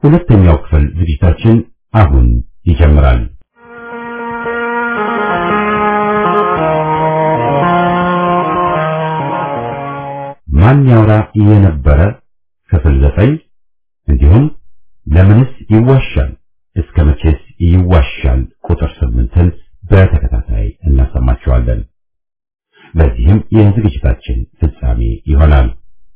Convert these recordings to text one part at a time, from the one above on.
ሁለተኛው ክፍል ዝግጅታችን አሁን ይጀምራል። ማን ያውራ የነበረ ክፍል ዘጠኝ እንዲሁም ለምንስ ይዋሻል እስከ መቼስ ይዋሻል ቁጥር ስምንትን በተከታታይ እናሰማችኋለን። በዚህም የዝግጅታችን ፍጻሜ ይሆናል።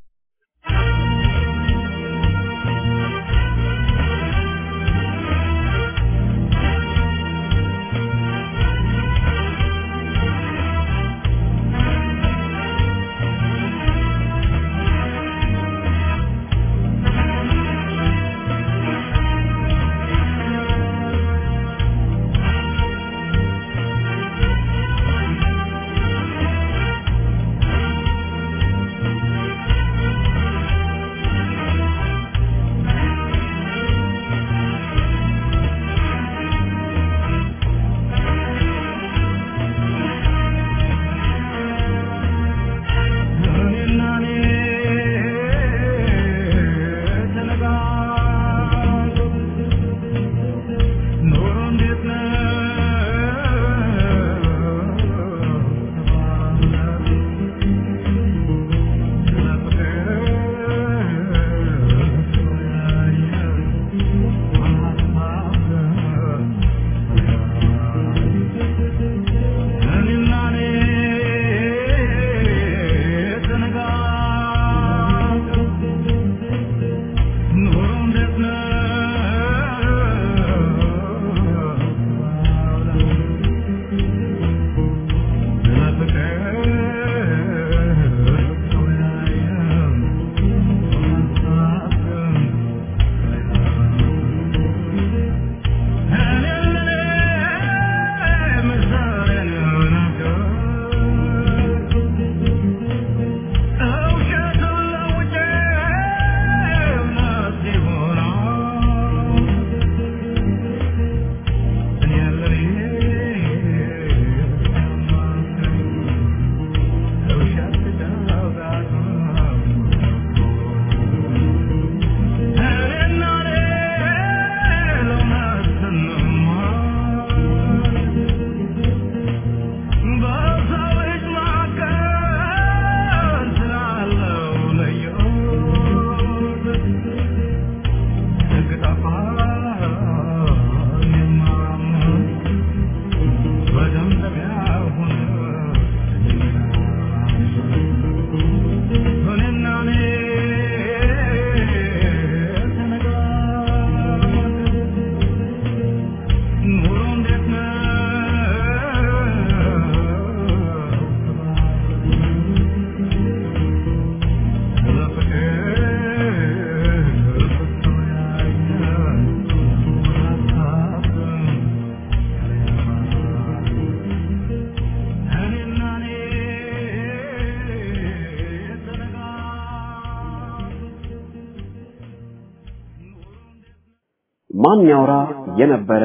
ማን ያውራ የነበረ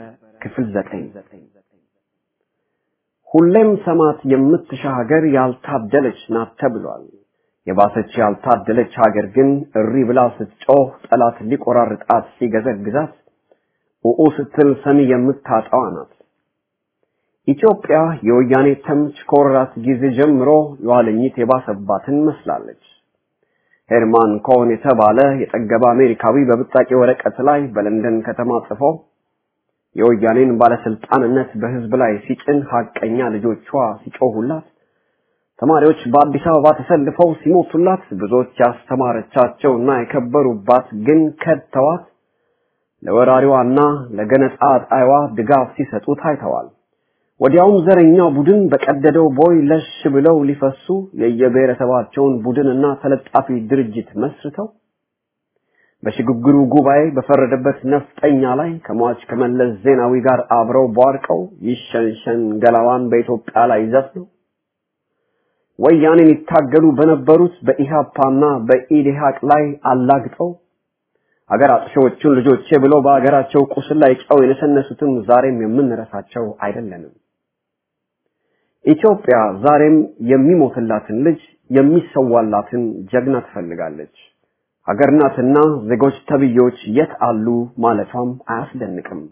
ክፍል ዘጠኝ ሁሌም ሰማት የምትሻ ሀገር ያልታደለች ናት ተብሏል። የባሰች ያልታደለች ሀገር ግን እሪ ብላ ስትጮህ ጠላት ሊቆራርጣት ሲገዘግዛት ኡኡ ስትል ሰሚ የምታጣዋ ናት። ኢትዮጵያ የወያኔ ተምች ከወረራት ጊዜ ጀምሮ የኋለኝት የባሰባትን መስላለች። ሄርማን ኮን የተባለ የጠገበ አሜሪካዊ በብጣቂ ወረቀት ላይ በለንደን ከተማ ጽፎ የወያኔን ባለስልጣንነት በህዝብ ላይ ሲጭን ሀቀኛ ልጆቿ ሲጮሁላት፣ ተማሪዎች በአዲስ አበባ ተሰልፈው ሲሞቱላት፣ ብዙዎች ያስተማረቻቸውና የከበሩባት ግን ከድተዋት ለወራሪዋና ለገነጣ ጣይዋ ድጋፍ ሲሰጡ ታይተዋል። ወዲያውም ዘረኛው ቡድን በቀደደው ቦይ ለሽ ብለው ሊፈሱ የየብሔረሰባቸውን ቡድንና ተለጣፊ ድርጅት መስርተው በሽግግሩ ጉባኤ በፈረደበት ነፍጠኛ ላይ ከሟች ከመለስ ዜናዊ ጋር አብረው ቧርቀው ይሸንሸን ገላዋን በኢትዮጵያ ላይ ዘፍነው ወያኔን ይታገሉ በነበሩት በኢሃፓና በኢዴሃቅ ላይ አላግጠው ሀገር አጥፊዎቹን ልጆቼ ብለው በሀገራቸው ቁስል ላይ ጨው የነሰነሱትም ዛሬም የምንረሳቸው አይደለንም። ኢትዮጵያ ዛሬም የሚሞትላትን ልጅ የሚሰዋላትን ጀግና ትፈልጋለች። ሀገር ናትና ዜጎች ተብዮች የት አሉ ማለቷም አያስደንቅም።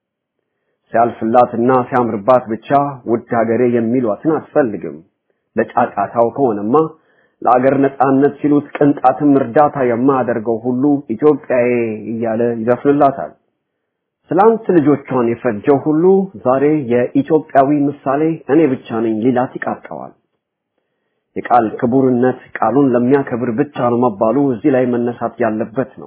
ሲያልፍላትና ሲያምርባት ብቻ ውድ ሀገሬ የሚሏትን አትፈልግም። ለጫጫታው ከሆነማ ለአገር ነጻነት ሲሉት ቅንጣትም እርዳታ የማያደርገው ሁሉ ኢትዮጵያዬ እያለ ይዘፍንላታል። ትላንት ልጆቿን የፈጀው ሁሉ ዛሬ የኢትዮጵያዊ ምሳሌ እኔ ብቻ ነኝ ሊላት ይቃጠዋል። የቃል ክቡርነት ቃሉን ለሚያከብር ብቻ ነው መባሉ እዚህ ላይ መነሳት ያለበት ነው።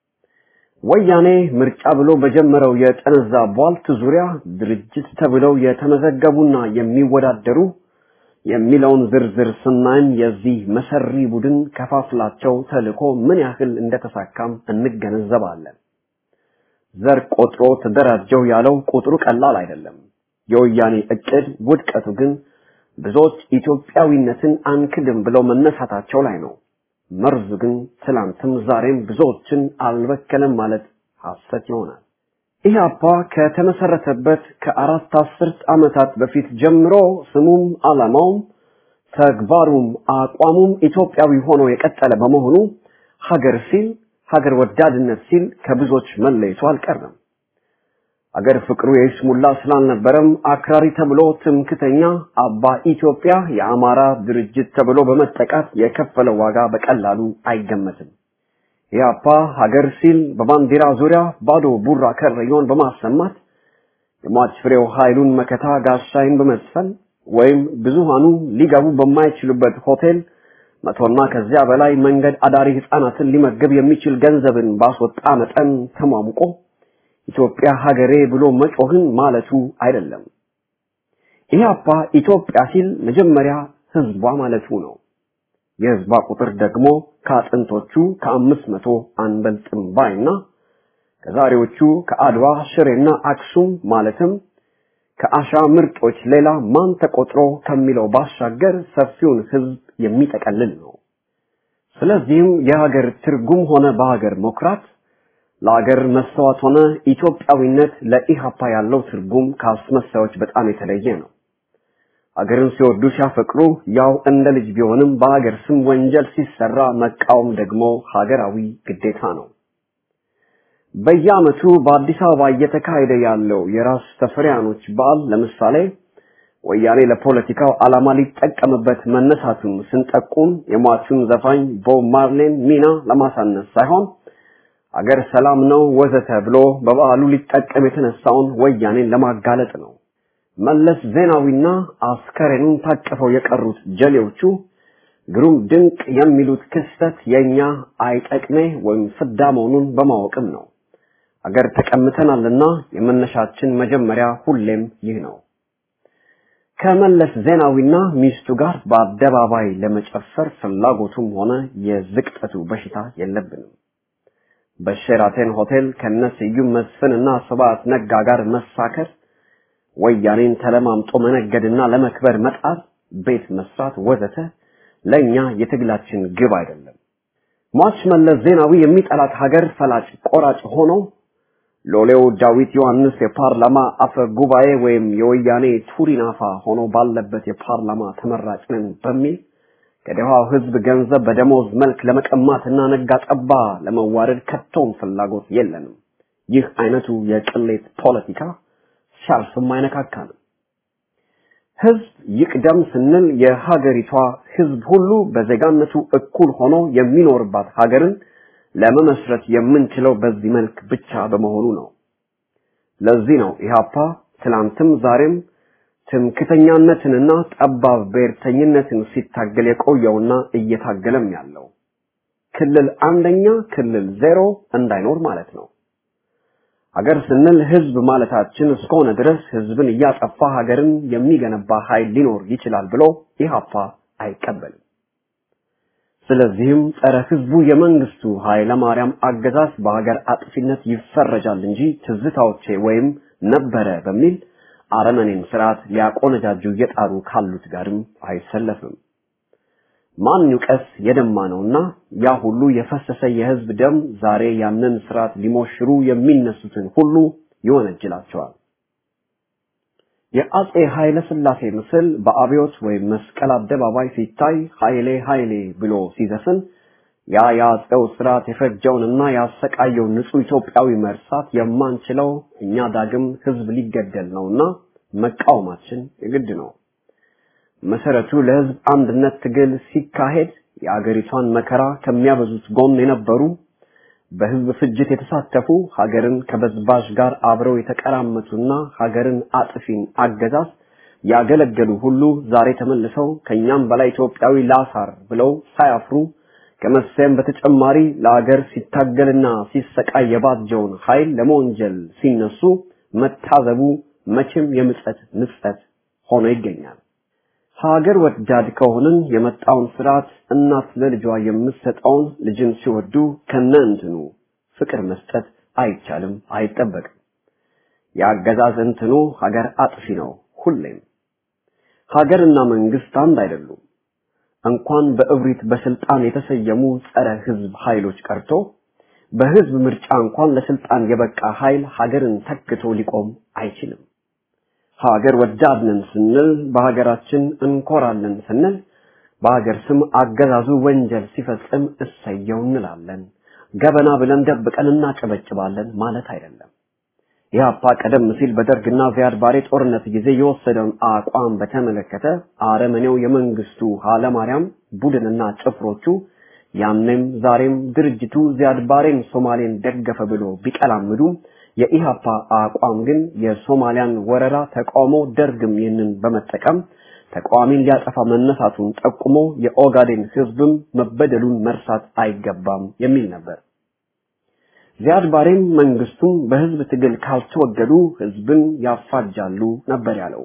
ወያኔ ምርጫ ብሎ በጀመረው የጠነዛ ቧልት ዙሪያ ድርጅት ተብለው የተመዘገቡና የሚወዳደሩ የሚለውን ዝርዝር ስናይም የዚህ መሰሪ ቡድን ከፋፍላቸው ተልኮ ምን ያህል እንደተሳካም እንገነዘባለን። ዘር ቆጥሮ ተደራጀው ያለው ቁጥሩ ቀላል አይደለም። የወያኔ እቅድ ውድቀቱ ግን ብዙዎች ኢትዮጵያዊነትን አንክድም ብለው መነሳታቸው ላይ ነው። መርዙ ግን ትላንትም ዛሬም ብዙዎችን አልበከለም ማለት ሐሰት ይሆናል። ኢህአፓ ከተመሰረተበት ከአራት አስርት ዓመታት በፊት ጀምሮ ስሙም ዓላማውም ተግባሩም አቋሙም ኢትዮጵያዊ ሆኖ የቀጠለ በመሆኑ ሀገር ሲል ሀገር ወዳድነት ሲል ከብዙዎች መለየቱ አልቀረም። አገር ፍቅሩ የይስሙላ ስላልነበረም አክራሪ ተብሎ ትምክተኛ አባ ኢትዮጵያ የአማራ ድርጅት ተብሎ በመጠቃት የከፈለው ዋጋ በቀላሉ አይገመትም። ኢህአፓ ሀገር ሲል በባንዲራ ዙሪያ ባዶ ቡራ ከረዮን በማሰማት የሟች ፍሬው ኃይሉን መከታ ጋሻይን በመስፈን ወይም ብዙሃኑ ሊገቡ በማይችሉበት ሆቴል መቶና ከዚያ በላይ መንገድ አዳሪ ህፃናትን ሊመግብ የሚችል ገንዘብን ባስወጣ መጠን ተሟሙቆ ኢትዮጵያ ሀገሬ ብሎ መጮህን ማለቱ አይደለም። ኢህአፓ ኢትዮጵያ ሲል መጀመሪያ ህዝቧ ማለቱ ነው። የህዝቧ ቁጥር ደግሞ ከአጥንቶቹ ከአምስት መቶ አንበልጥም ባይና ከዛሬዎቹ ከአድዋ ሽሬና አክሱም ማለትም ከአሻ ምርጦች ሌላ ማን ተቆጥሮ ከሚለው ባሻገር ሰፊውን ህዝብ የሚጠቀልል ነው። ስለዚህም የሀገር ትርጉም ሆነ በሀገር መኩራት ለሀገር መስተዋት ሆነ ኢትዮጵያዊነት ለኢሃፓ ያለው ትርጉም ከአስመሳዮች በጣም የተለየ ነው። ሀገርን ሲወዱ ሲያፈቅሩ ያው እንደ ልጅ ቢሆንም በሀገር ስም ወንጀል ሲሰራ መቃወም ደግሞ ሀገራዊ ግዴታ ነው። በየዓመቱ በአዲስ አበባ እየተካሄደ ያለው የራስ ተፈሪያኖች በዓል ለምሳሌ ወያኔ ለፖለቲካው ዓላማ ሊጠቀምበት መነሳቱን ስንጠቁም የሟቹን ዘፋኝ ቦብ ማርሌን ሚና ለማሳነስ ሳይሆን አገር ሰላም ነው ወዘተ ብሎ በበዓሉ ሊጠቀም የተነሳውን ወያኔን ለማጋለጥ ነው። መለስ ዜናዊና አስከሬኑን ታቅፈው የቀሩት ጀሌዎቹ ግሩም ድንቅ የሚሉት ክስተት የኛ አይጠቅሜ ወይም ፍዳ መሆኑን በማወቅም ነው። አገር ተቀምተናልና የመነሻችን መጀመሪያ ሁሌም ይህ ነው። ከመለስ ዜናዊና ሚስቱ ጋር በአደባባይ ለመጨፈር ፍላጎቱም ሆነ የዝቅጠቱ በሽታ የለብንም። በሼራተን ሆቴል ከነ ስዩም መስፍንና ስብሐት ነጋ ጋር መሳከር፣ ወያኔን ተለማምጦ መነገድና ለመክበር መጣር፣ ቤት መስራት ወዘተ ለኛ የትግላችን ግብ አይደለም። ሟች መለስ ዜናዊ የሚጠላት ሀገር ፈላጭ ቆራጭ ሆኖ ሎሌው ዳዊት ዮሐንስ የፓርላማ አፈ ጉባኤ ወይም የወያኔ ቱሪናፋ ሆኖ ባለበት የፓርላማ ተመራጭ ነን በሚል ከደሃው ህዝብ ገንዘብ በደሞዝ መልክ ለመቀማትና ነጋ ጠባ ለመዋረድ ከቶም ፍላጎት የለንም። ይህ አይነቱ የቅሌት ፖለቲካ ሲያልፍም አይነካካንም። ህዝብ ይቅደም ስንል የሀገሪቷ ህዝብ ሁሉ በዜጋነቱ እኩል ሆኖ የሚኖርባት ሀገርን ለመመስረት የምንችለው በዚህ መልክ ብቻ በመሆኑ ነው። ለዚህ ነው ኢህአፓ ትላንትም ዛሬም ትምክተኛነትንና ጠባብ ብሔርተኝነትን ሲታገል የቆየውና እየታገለም ያለው ክልል አንደኛ ክልል ዜሮ እንዳይኖር ማለት ነው። ሀገር ስንል ህዝብ ማለታችን እስከሆነ ድረስ ህዝብን እያጠፋ ሀገርን የሚገነባ ኃይል ሊኖር ይችላል ብሎ ኢህአፓ አይቀበልም። ስለዚህም ጸረ ህዝቡ የመንግስቱ ኃይለ ማርያም አገዛዝ በሀገር አጥፊነት ይፈረጃል እንጂ ትዝታዎቼ ወይም ነበረ በሚል አረመኔን ስርዓት ሊያቆነጃጁ እየጣሩ ካሉት ጋርም አይሰለፍም። ማን ይውቀስ የደማ ነውና ያ ሁሉ የፈሰሰ የህዝብ ደም ዛሬ ያንን ስርዓት ሊሞሽሩ የሚነሱትን ሁሉ ይወነጅላቸዋል። የአጼ ኃይለ ሥላሴ ምስል በአብዮት ወይም መስቀል አደባባይ ሲታይ ኃይሌ ኃይሌ ብሎ ሲዘፍን ያ የአፄው ስርዓት የፈጀውንና ያሰቃየውን ንጹህ ኢትዮጵያዊ መርሳት የማንችለው እኛ ዳግም ህዝብ ሊገደል ነውና መቃወማችን የግድ ነው። መሰረቱ ለህዝብ አንድነት ትግል ሲካሄድ የአገሪቷን መከራ ከሚያበዙት ጎን የነበሩ በህዝብ ፍጅት የተሳተፉ ሀገርን ከበዝባዥ ጋር አብረው የተቀራመቱና ሀገርን አጥፊን አገዛዝ ያገለገሉ ሁሉ ዛሬ ተመልሰው ከኛም በላይ ኢትዮጵያዊ ላሳር ብለው ሳያፍሩ ከመሰየም በተጨማሪ ለአገር ሲታገልና ሲሰቃይ የባጀውን ኃይል ለመወንጀል ሲነሱ መታዘቡ መቼም የምጸት ምጸት ሆኖ ይገኛል። ሀገር ወዳድ ከሆንን የመጣውን ስርዓት እናት ለልጇ የምትሰጠውን ልጅን ሲወዱ ከነ እንትኑ ፍቅር መስጠት አይቻልም፣ አይጠበቅም። የአገዛዝ እንትኑ ሀገር አጥፊ ነው ሁሌም። ሀገርና መንግስት አንድ አይደሉም። እንኳን በእብሪት በስልጣን የተሰየሙ ጸረ ህዝብ ኃይሎች ቀርቶ በህዝብ ምርጫ እንኳን ለስልጣን የበቃ ኃይል ሀገርን ተክቶ ሊቆም አይችልም። ሀገር ወዳድ ነን ስንል በሀገራችን እንኮራለን ስንል በሀገር ስም አገዛዙ ወንጀል ሲፈጽም እሰየው እንላለን። ገበና ብለን ደብቀን እናጨበጭባለን ማለት አይደለም። ኢህአፓ ቀደም ሲል በደርግና ዚያድ ባሬ ጦርነት ጊዜ የወሰደውን አቋም በተመለከተ አረመኔው የመንግስቱ ኃይለማርያም ቡድንና ጭፍሮቹ ያኔም ዛሬም ድርጅቱ ዚያድ ባሬን ሶማሌን ደገፈ ብሎ ቢቀላምዱም የኢሃፓ አቋም ግን የሶማሊያን ወረራ ተቃውሞ ደርግም ይህንን በመጠቀም ተቃዋሚን ሊያጠፋ መነሳቱን ጠቁሞ የኦጋዴን ህዝብም መበደሉን መርሳት አይገባም የሚል ነበር። ዚያድ ባሬም መንግስቱም በህዝብ ትግል ካልተወገዱ ህዝብን ያፋጃሉ ነበር ያለው።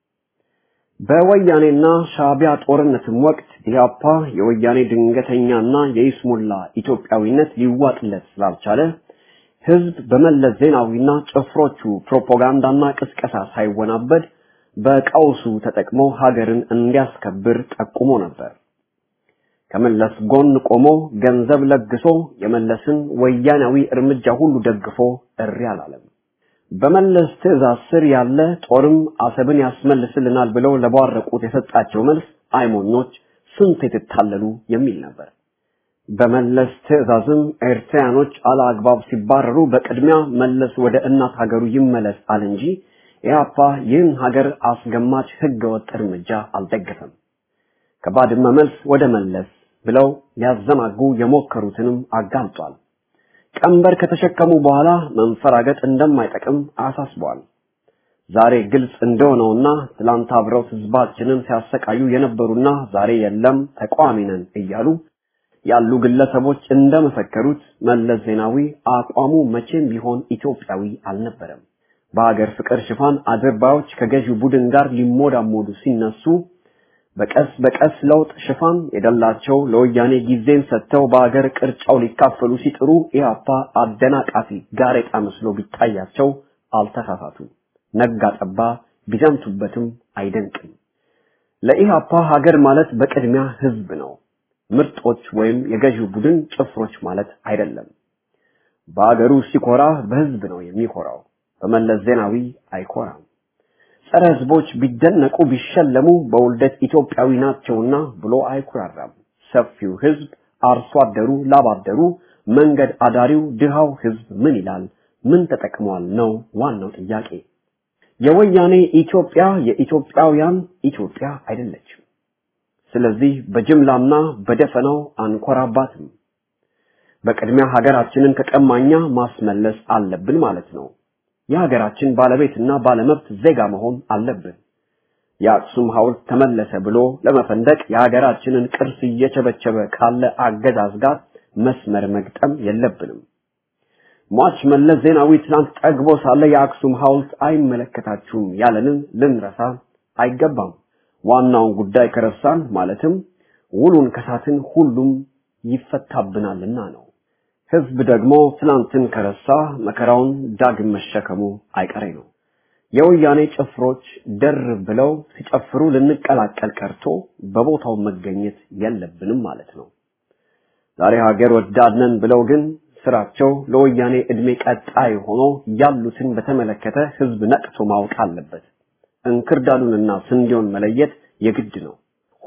በወያኔና ሻቢያ ጦርነትም ወቅት ኢህአፓ የወያኔ ድንገተኛና የይስሙላ ኢትዮጵያዊነት ሊዋጥለት ስላልቻለ ህዝብ በመለስ ዜናዊና ጭፍሮቹ ፕሮፓጋንዳና ቅስቀሳ ሳይወናበድ በቀውሱ ተጠቅሞ ሀገርን እንዲያስከብር ጠቁሞ ነበር። ከመለስ ጎን ቆሞ ገንዘብ ለግሶ የመለስን ወያናዊ እርምጃ ሁሉ ደግፎ እሪ አላለም። በመለስ ትዕዛዝ ስር ያለ ጦርም አሰብን ያስመልስልናል ብለው ለቧረቁት የሰጣቸው መልስ አይሞኞች ስንት የተታለሉ የሚል ነበር። በመለስ ትዕዛዝም ኤርትራያኖች አለአግባብ ሲባረሩ በቅድሚያ መለስ ወደ እናት ሀገሩ ይመለስ አለ እንጂ ኢህአፓ ይህን ሀገር አስገማች ህገወጥ እርምጃ አልደገፈም። ከባድመ መልስ ወደ መለስ ብለው ሊያዘናጉ የሞከሩትንም አጋልጧል። ቀንበር ከተሸከሙ በኋላ መንፈራገጥ እንደማይጠቅም አሳስቧል። ዛሬ ግልጽ እንደሆነውና ትላንት አብረው ህዝባችንን ሲያሰቃዩ የነበሩና ዛሬ የለም ተቃዋሚ ነን እያሉ ያሉ ግለሰቦች እንደመሰከሩት መለስ ዜናዊ አቋሙ መቼም ቢሆን ኢትዮጵያዊ አልነበረም። በሀገር ፍቅር ሽፋን አድርባዮች ከገዢው ቡድን ጋር ሊሞዳሞዱ ሲነሱ በቀስ በቀስ ለውጥ ሽፋን የደላቸው ለወያኔ ጊዜን ሰጥተው በሀገር ቅርጫው ሊካፈሉ ሲጥሩ ኢህአፓ አደናቃፊ ጋሬጣ መስሎ ቢታያቸው አልተሳሳቱ። ነጋ ጠባ ቢዘምቱበትም አይደንቅም። ለኢህአፓ ሀገር ማለት በቅድሚያ ህዝብ ነው። ምርጦች ወይም የገዢው ቡድን ጭፍሮች ማለት አይደለም። በሀገሩ ሲኮራ በህዝብ ነው የሚኮራው። በመለስ ዜናዊ አይኮራም። ጸረ ህዝቦች ቢደነቁ ቢሸለሙ በውልደት ኢትዮጵያዊ ናቸውና ብሎ አይኩራራም። ሰፊው ህዝብ፣ አርሶ አደሩ፣ ላባደሩ፣ መንገድ አዳሪው፣ ድሃው ህዝብ ምን ይላል? ምን ተጠቅሟል ነው ዋናው ጥያቄ። የወያኔ ኢትዮጵያ የኢትዮጵያውያን ኢትዮጵያ አይደለችም። ስለዚህ በጅምላና በደፈናው አንኮራባትም። በቅድሚያ ሀገራችንን ከቀማኛ ማስመለስ አለብን ማለት ነው። የሀገራችን ባለቤትና ባለመብት ዜጋ መሆን አለብን። የአክሱም ሐውልት ተመለሰ ብሎ ለመፈንደቅ የሀገራችንን ቅርስ እየቸበቸበ ካለ አገዛዝ ጋር መስመር መግጠም የለብንም። ሟች መለስ ዜናዊ ትናንት ጠግቦ ሳለ የአክሱም ሐውልት አይመለከታችሁም ያለንን ልንረሳ አይገባም። ዋናውን ጉዳይ ከረሳን ማለትም ውሉን ከሳትን ሁሉም ይፈታብናልና ነው። ህዝብ ደግሞ ትናንትን ከረሳ መከራውን ዳግም መሸከሙ አይቀሬ ነው። የወያኔ ጭፍሮች ደር ብለው ሲጨፍሩ ልንቀላቀል ቀርቶ በቦታው መገኘት የለብንም ማለት ነው። ዛሬ ሀገር ወዳድነን ብለው ግን ስራቸው ለወያኔ እድሜ ቀጣይ ሆኖ ያሉትን በተመለከተ ህዝብ ነቅቶ ማወቅ አለበት። እንክርዳዱንና ስንዴውን መለየት የግድ ነው።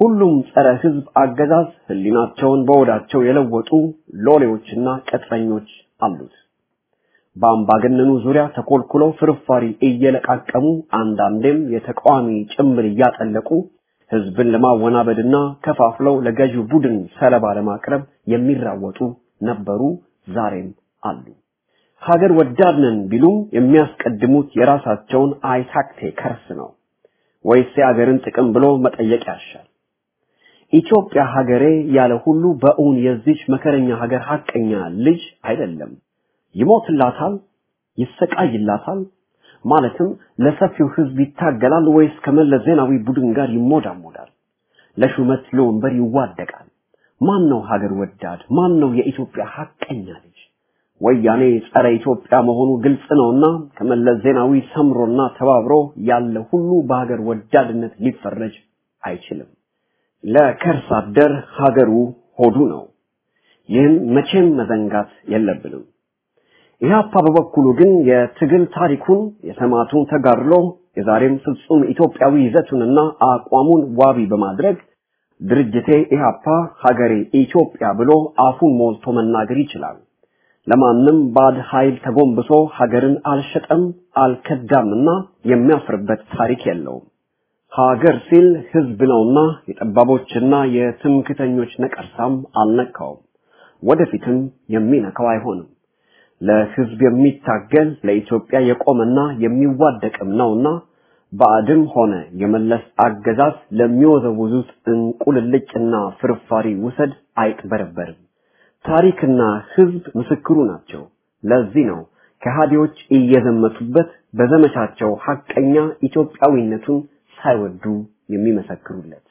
ሁሉም ጸረ ህዝብ አገዛዝ ህሊናቸውን በወዳቸው የለወጡ ሎሌዎችና ቅጥረኞች አሉት። በአምባገነኑ ዙሪያ ተኮልኩለው ፍርፋሪ እየለቃቀሙ አንዳንዴም የተቃዋሚ ጭምር እያጠለቁ ህዝብን ለማወናበድና ከፋፍለው ለገዢው ቡድን ሰለባ ለማቅረብ የሚራወጡ ነበሩ፣ ዛሬም አሉ። ሀገር ወዳድ ነን ቢሉም የሚያስቀድሙት የራሳቸውን አይታክቴ ከርስ ነው ወይስ የሀገርን ጥቅም ብሎ መጠየቅ ያሻል። ኢትዮጵያ ሀገሬ ያለ ሁሉ በእውን የዚች መከረኛ ሀገር ሀቀኛ ልጅ አይደለም። ይሞትላታል፣ ይሰቃይላታል፣ ማለትም ለሰፊው ህዝብ ይታገላል ወይስ ከመለስ ዜናዊ ቡድን ጋር ይሞዳሞዳል? ለሹመት ለወንበር ይዋደቃል? ማን ነው ሀገር ወዳድ? ማን ነው የኢትዮጵያ ሀቀኛ ልጅ? ወያኔ ጸረ ኢትዮጵያ መሆኑ ግልጽ ነውና ከመለስ ዜናዊ ሰምሮና ተባብሮ ያለ ሁሉ በሀገር ወዳድነት ሊፈረጅ አይችልም። ለከርስ አደር ሀገሩ ሆዱ ነው። ይህን መቼም መዘንጋት የለብንም። ኢህአፓ በበኩሉ ግን የትግል ታሪኩን የሰማዕቱን ተጋድሎ የዛሬም ፍጹም ኢትዮጵያዊ ይዘቱንና አቋሙን ዋቢ በማድረግ ድርጅቴ ኢህአፓ ሀገሬ ኢትዮጵያ ብሎ አፉን ሞልቶ መናገር ይችላል። ለማንም ባድ ኃይል ተጎንብሶ ሀገርን አልሸጠም አልከዳምና የሚያፍርበት ታሪክ የለውም። ሀገር ሲል ህዝብ ነውና የጠባቦችና የትምክተኞች ነቀርሳም አልነካውም፣ ወደፊትም የሚነካው አይሆንም። ለህዝብ የሚታገል ለኢትዮጵያ የቆመና የሚዋደቅም ነውና ባዕድም ሆነ የመለስ አገዛዝ ለሚወዘውዙት እንቁልልጭና ፍርፋሪ ውሰድ አይቅበረበርም። ታሪክና ህዝብ ምስክሩ ናቸው። ለዚህ ነው ከሃዲዎች እየዘመቱበት በዘመቻቸው ሐቀኛ ኢትዮጵያዊነቱን ሳይወዱ የሚመሰክሩለት።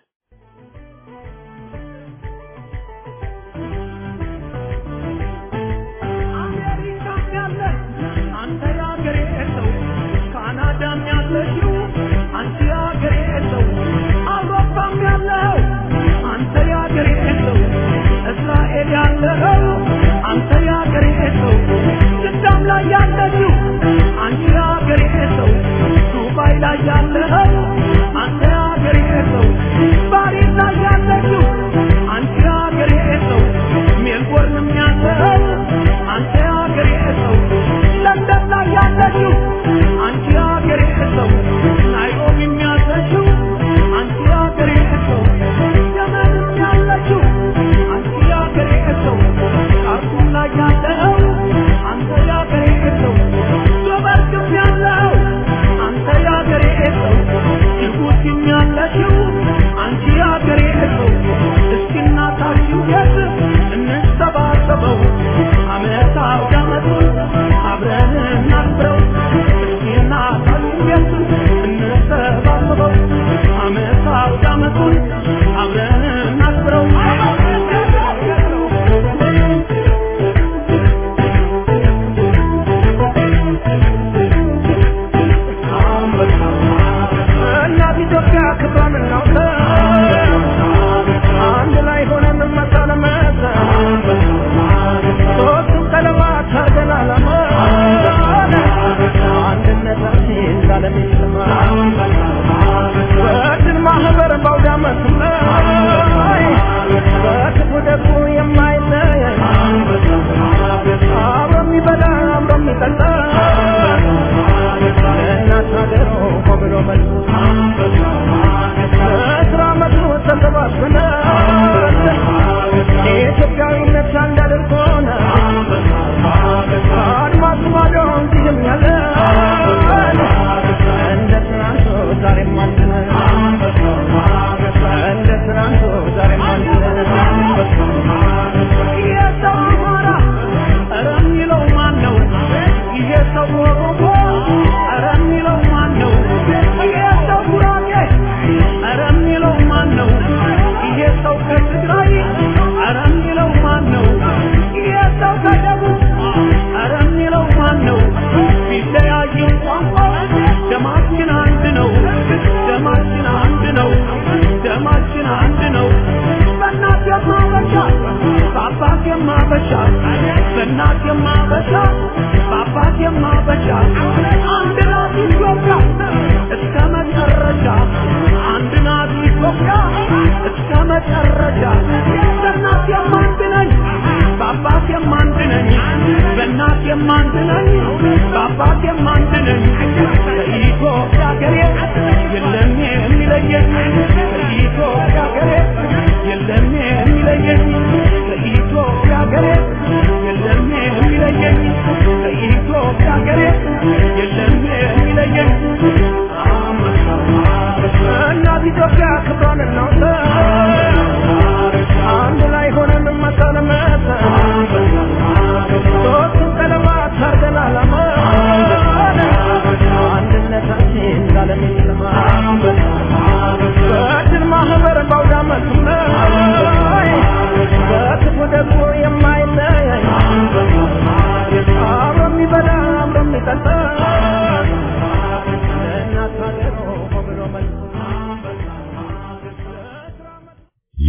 አሜሪካም ያለ አንተ ያገሬ ሰው፣ ካናዳም ያለሽው አንቺ ያገሬ ሰው፣ አውሮፓም ያለው አንተ ያገሬ ሰው፣ እስራኤል ያለው አንተ ያገሬ ሰው፣ ጅዳም ላይ ያለችው አንቺ ያገሬ ሰው፣ ዱባይ ላይ ያለው አንተ ያገሬ ሰው፣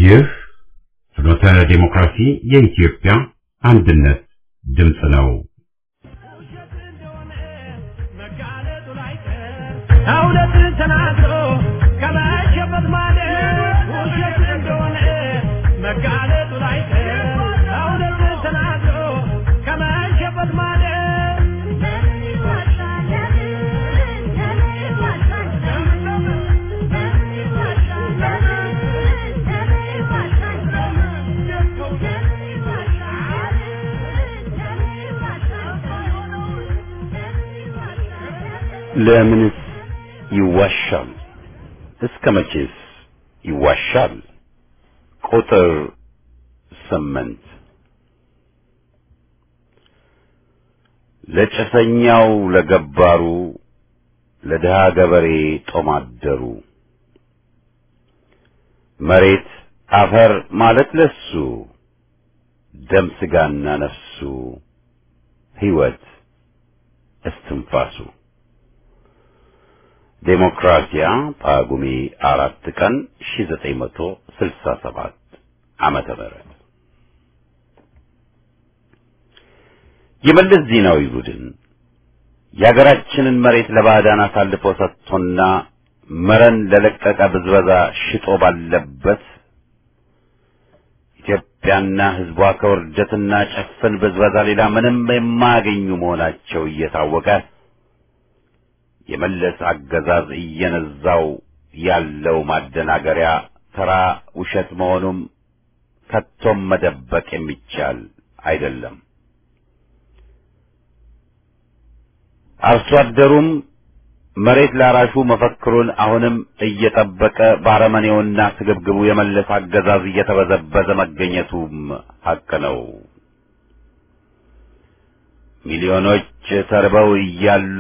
ይህ ፍኖተ ዲሞክራሲ የኢትዮጵያ አንድነት ድምፅ ነው። እውነትን ተናግሮ ከመሸበት ማለት ውሸት እንደሆነ መጋለጡ ላይቀር እውነትን ተናግሮ ከመሸበት ማለት ለምንስ ይዋሻል? እስከ መቼስ ይዋሻል? ቁጥር ስምንት ለጭሰኛው ለገባሩ ለድሃ ገበሬ ጦማደሩ መሬት አፈር ማለት ለሱ ደም ስጋና ነፍሱ ሕይወት እስትንፋሱ ዴሞክራሲያ ጳጉሜ አራት ቀን 1967 ዓመተ ምህረት የመለስ ዜናዊ ቡድን የሀገራችንን መሬት ለባዕዳን አሳልፎ ሰጥቶና መረን ለለቀቀ ብዝበዛ ሽጦ ባለበት ኢትዮጵያና ሕዝቧ ከውርደትና ጨፍን ብዝበዛ ሌላ ምንም የማያገኙ መሆናቸው እየታወቀ የመለስ አገዛዝ እየነዛው ያለው ማደናገሪያ ተራ ውሸት መሆኑም ከቶም መደበቅ የሚቻል አይደለም። አርሶ አደሩም መሬት ላራሹ መፈክሩን አሁንም እየጠበቀ ባረመኔውና ስግብግቡ የመለስ አገዛዝ እየተበዘበዘ መገኘቱም ሐቅ ነው። ሚሊዮኖች ተርበው እያሉ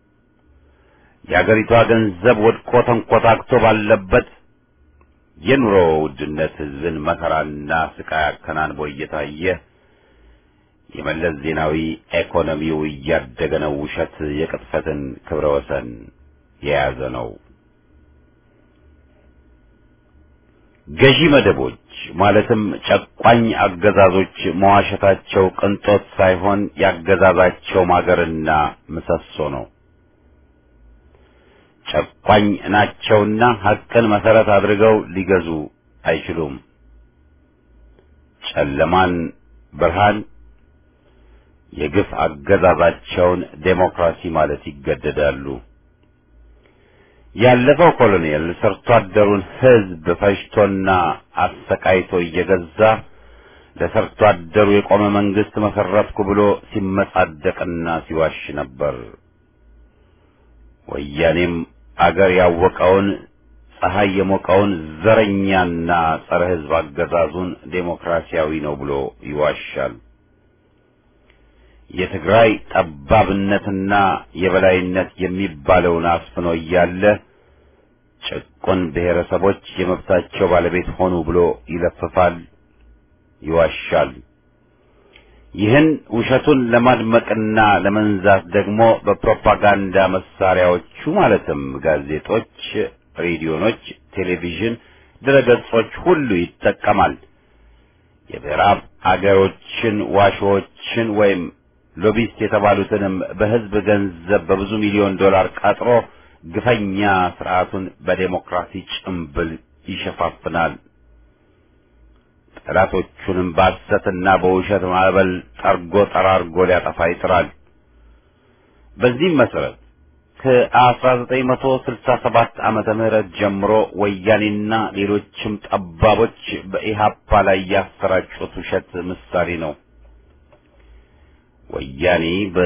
የአገሪቷ ገንዘብ ወድቆ ተንኮታክቶ ባለበት የኑሮ ውድነት ሕዝብን መከራና ስቃይ አከናንቦ እየታየ የመለስ ዜናዊ ኢኮኖሚው እያደገ ነው። ውሸት የቅጥፈትን ክብረ ወሰን የያዘ ነው። ገዢ መደቦች ማለትም ጨቋኝ አገዛዞች መዋሸታቸው ቅንጦት ሳይሆን ያገዛዛቸው ማገርና ምሰሶ ነው። ጨቋኝ ናቸውና ሐቅን መሰረት አድርገው ሊገዙ አይችሉም። ጨለማን ብርሃን የግፍ አገዛዛቸውን ዴሞክራሲ ማለት ይገደዳሉ። ያለፈው ኮሎኔል ሰርቶ አደሩን ሕዝብ ፈጅቶና አሰቃይቶ እየገዛ ለሰርቶ አደሩ የቆመ መንግስት መሰረትኩ ብሎ ሲመጻደቅና ሲዋሽ ነበር። ወያኔም አገር ያወቀውን ፀሐይ የሞቀውን ዘረኛና ጸረ ሕዝብ አገዛዙን ዴሞክራሲያዊ ነው ብሎ ይዋሻል። የትግራይ ጠባብነትና የበላይነት የሚባለውን አስፍኖ እያለ ጭቁን ብሔረሰቦች የመብታቸው ባለቤት ሆኑ ብሎ ይለፍፋል፣ ይዋሻል። ይህን ውሸቱን ለማድመቅና ለመንዛት ደግሞ በፕሮፓጋንዳ መሳሪያዎቹ ማለትም ጋዜጦች፣ ሬዲዮኖች፣ ቴሌቪዥን፣ ድረገጾች ሁሉ ይጠቀማል። የምዕራብ አገሮችን ዋሾዎችን ወይም ሎቢስት የተባሉትንም በሕዝብ ገንዘብ በብዙ ሚሊዮን ዶላር ቀጥሮ ግፈኛ ስርዓቱን በዴሞክራሲ ጭምብል ይሸፋፍናል። ጠላቶቹንም በሐሰትና በውሸት ማዕበል ጠርጎ ጠራርጎ ሊያጠፋ ይጥራል። በዚህም መሰረት ከ1967 ዓመተ ምህረት ጀምሮ ወያኔና ሌሎችም ጠባቦች በኢሃፓ ላይ ያሰራጩት ውሸት ምሳሌ ነው። ወያኔ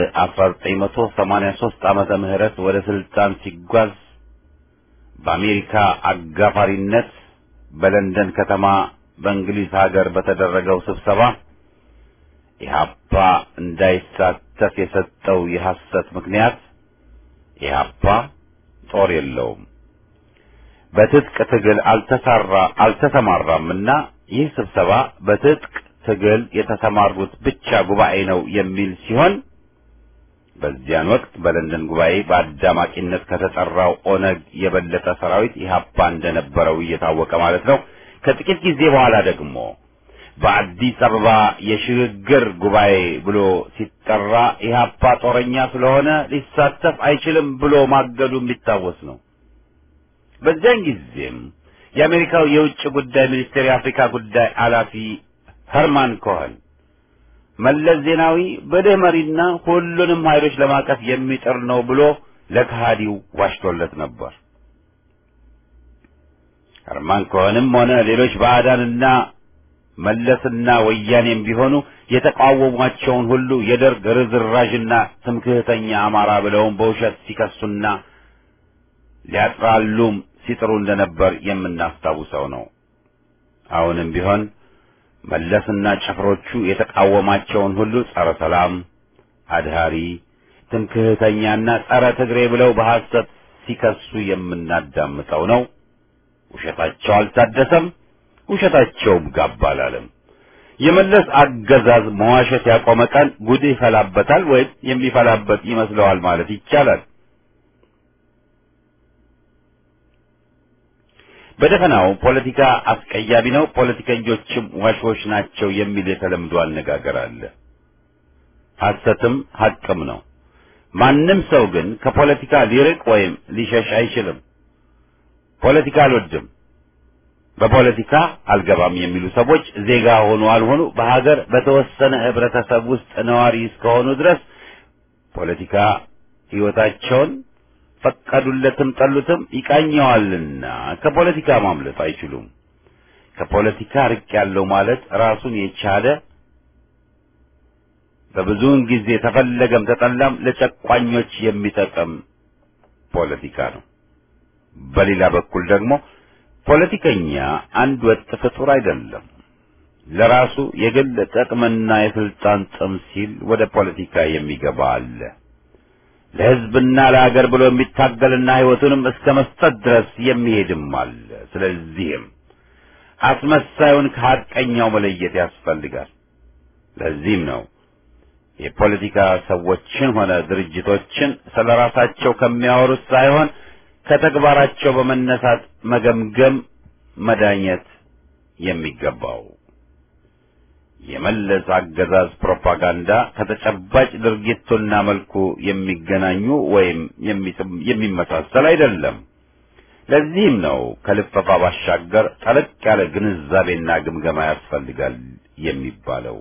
በ1983 ዓመተ ምህረት ወደ ስልጣን ሲጓዝ በአሜሪካ አጋፋሪነት በለንደን ከተማ በእንግሊዝ ሀገር በተደረገው ስብሰባ ኢህአፓ እንዳይሳተፍ የሰጠው የሐሰት ምክንያት ኢህአፓ ጦር የለውም፣ በትጥቅ ትግል አልተሳራ አልተሰማራምና ይህ ስብሰባ በትጥቅ ትግል የተሰማሩት ብቻ ጉባኤ ነው የሚል ሲሆን በዚያን ወቅት በለንደን ጉባኤ በአዳማቂነት ከተጠራው ኦነግ የበለጠ ሰራዊት ኢህአፓ እንደነበረው እየታወቀ ማለት ነው። ከጥቂት ጊዜ በኋላ ደግሞ በአዲስ አበባ የሽግግር ጉባኤ ብሎ ሲጠራ ኢህአፓ ጦረኛ ስለሆነ ሊሳተፍ አይችልም ብሎ ማገዱ የሚታወስ ነው። በዚያን ጊዜም የአሜሪካው የውጭ ጉዳይ ሚኒስቴር የአፍሪካ ጉዳይ ኃላፊ ኸርማን ኮኸን መለስ ዜናዊ ብልህ መሪና ሁሉንም ኃይሎች ለማቀፍ የሚጥር ነው ብሎ ለከሃዲው ዋሽቶለት ነበር። ኸርማን ኮኸንም ሆነ ሌሎች ባዕዳንና መለስና ወያኔም ቢሆኑ የተቃወሟቸውን ሁሉ የደርግ ርዝራዥና ትምክህተኛ አማራ ብለውም በውሸት ሲከሱና ሊያጥራሉም ሲጥሩ እንደነበር የምናስታውሰው ነው። አሁንም ቢሆን መለስና ጭፍሮቹ የተቃወማቸውን ሁሉ ጸረ ሰላም፣ አድሃሪ፣ ትምክህተኛና ጸረ ትግሬ ብለው በሐሰት ሲከሱ የምናዳምጠው ነው። ውሸታቸው አልታደሰም፣ ውሸታቸውም ጋብ አላለም። የመለስ አገዛዝ መዋሸት ያቆመ ቀን ጉድ ይፈላበታል ወይም የሚፈላበት ይመስለዋል ማለት ይቻላል። በደፈናው ፖለቲካ አስቀያሚ ነው፣ ፖለቲከኞችም ዋሾች ናቸው የሚል የተለምዶ አነጋገር አለ። ሐሰትም ሐቅም ነው። ማንም ሰው ግን ከፖለቲካ ሊርቅ ወይም ሊሸሽ አይችልም። ፖለቲካ አልወድም፣ በፖለቲካ አልገባም የሚሉ ሰዎች ዜጋ ሆኑ አልሆኑ በሀገር በተወሰነ ህብረተሰብ ውስጥ ነዋሪ እስከሆኑ ድረስ ፖለቲካ ሕይወታቸውን ፈቀዱለትም ጠሉትም ይቃኘዋልና ከፖለቲካ ማምለጥ አይችሉም። ከፖለቲካ ርቅ ያለው ማለት ራሱን የቻለ በብዙውን ጊዜ ተፈለገም ተጠላም ለጨቋኞች የሚጠቅም ፖለቲካ ነው። በሌላ በኩል ደግሞ ፖለቲከኛ አንድ ወጥ ፍጡር አይደለም። ለራሱ የግል ጥቅምና የስልጣን ጥም ሲል ወደ ፖለቲካ የሚገባ አለ። ለሕዝብና ለሀገር ብሎ የሚታገልና ሕይወቱንም እስከ መስጠት ድረስ የሚሄድም አለ። ስለዚህም አስመሳዩን ከሐቀኛው መለየት ያስፈልጋል። ለዚህም ነው የፖለቲካ ሰዎችን ሆነ ድርጅቶችን ስለ ራሳቸው ከሚያወሩት ሳይሆን ከተግባራቸው በመነሳት መገምገም፣ መዳኘት የሚገባው። የመለስ አገዛዝ ፕሮፓጋንዳ ከተጨባጭ ድርጊቱና መልኩ የሚገናኙ ወይም የሚመሳሰል አይደለም። ለዚህም ነው ከልፈፋ ባሻገር ጠለቅ ያለ ግንዛቤና ግምገማ ያስፈልጋል የሚባለው።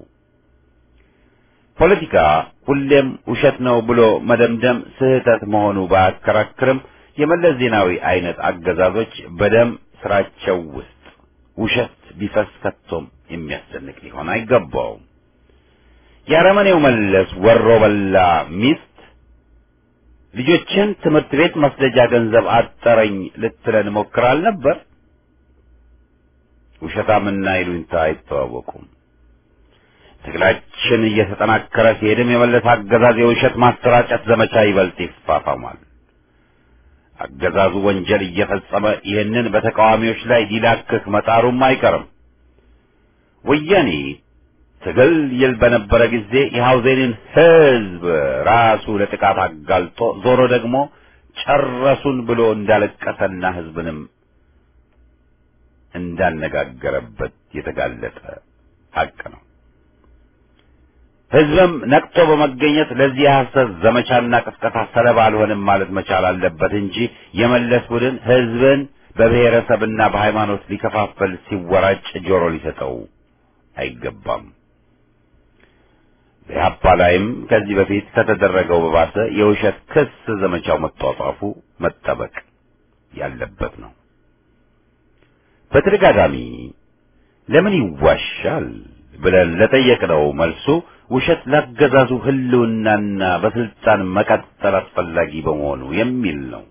ፖለቲካ ሁሌም ውሸት ነው ብሎ መደምደም ስህተት መሆኑ ባያከራክርም የመለስ ዜናዊ አይነት አገዛዞች በደም ስራቸው ውስጥ ውሸት ቢፈስ ከቶም የሚያስደንቅ ሊሆን አይገባውም። የአረመኔው መለስ ወሮ በላ ሚስት ልጆችን ትምህርት ቤት መስደጃ ገንዘብ አጠረኝ ልትለን ሞክራል ነበር። ውሸታምና ይሉኝታ አይተዋወቁም። ትግላችን እየተጠናከረ ሲሄድም የመለስ አገዛዝ የውሸት ማሰራጨት ዘመቻ ይበልጥ ይፋፋማል። አገዛዙ ወንጀል እየፈጸመ ይህንን በተቃዋሚዎች ላይ ሊላክክ መጣሩም አይቀርም። ወያኔ ትግል ይል በነበረ ጊዜ የሐውዜንን ሕዝብ ራሱ ለጥቃት አጋልጦ ዞሮ ደግሞ ጨረሱን ብሎ እንዳለቀሰና ሕዝብንም እንዳነጋገረበት የተጋለጠ ሐቅ ነው። ሕዝብም ነቅቶ በመገኘት ለዚህ የሐሰት ዘመቻና ቅስቀሳ ሰለባ አልሆንም ማለት መቻል አለበት እንጂ የመለስ ቡድን ሕዝብን በብሔረሰብና በሃይማኖት ሊከፋፈል ሲወራጭ ጆሮ ሊሰጠው አይገባም። በኢህአፓ ላይም ከዚህ በፊት ከተደረገው በባሰ የውሸት ክስ ዘመቻው መጧጧፉ መጠበቅ ያለበት ነው። በተደጋጋሚ ለምን ይዋሻል ብለን ለጠየቅነው መልሱ ውሸት ላገዛዙ ሕልውናና በስልጣን መቀጠል አስፈላጊ በመሆኑ የሚል ነው።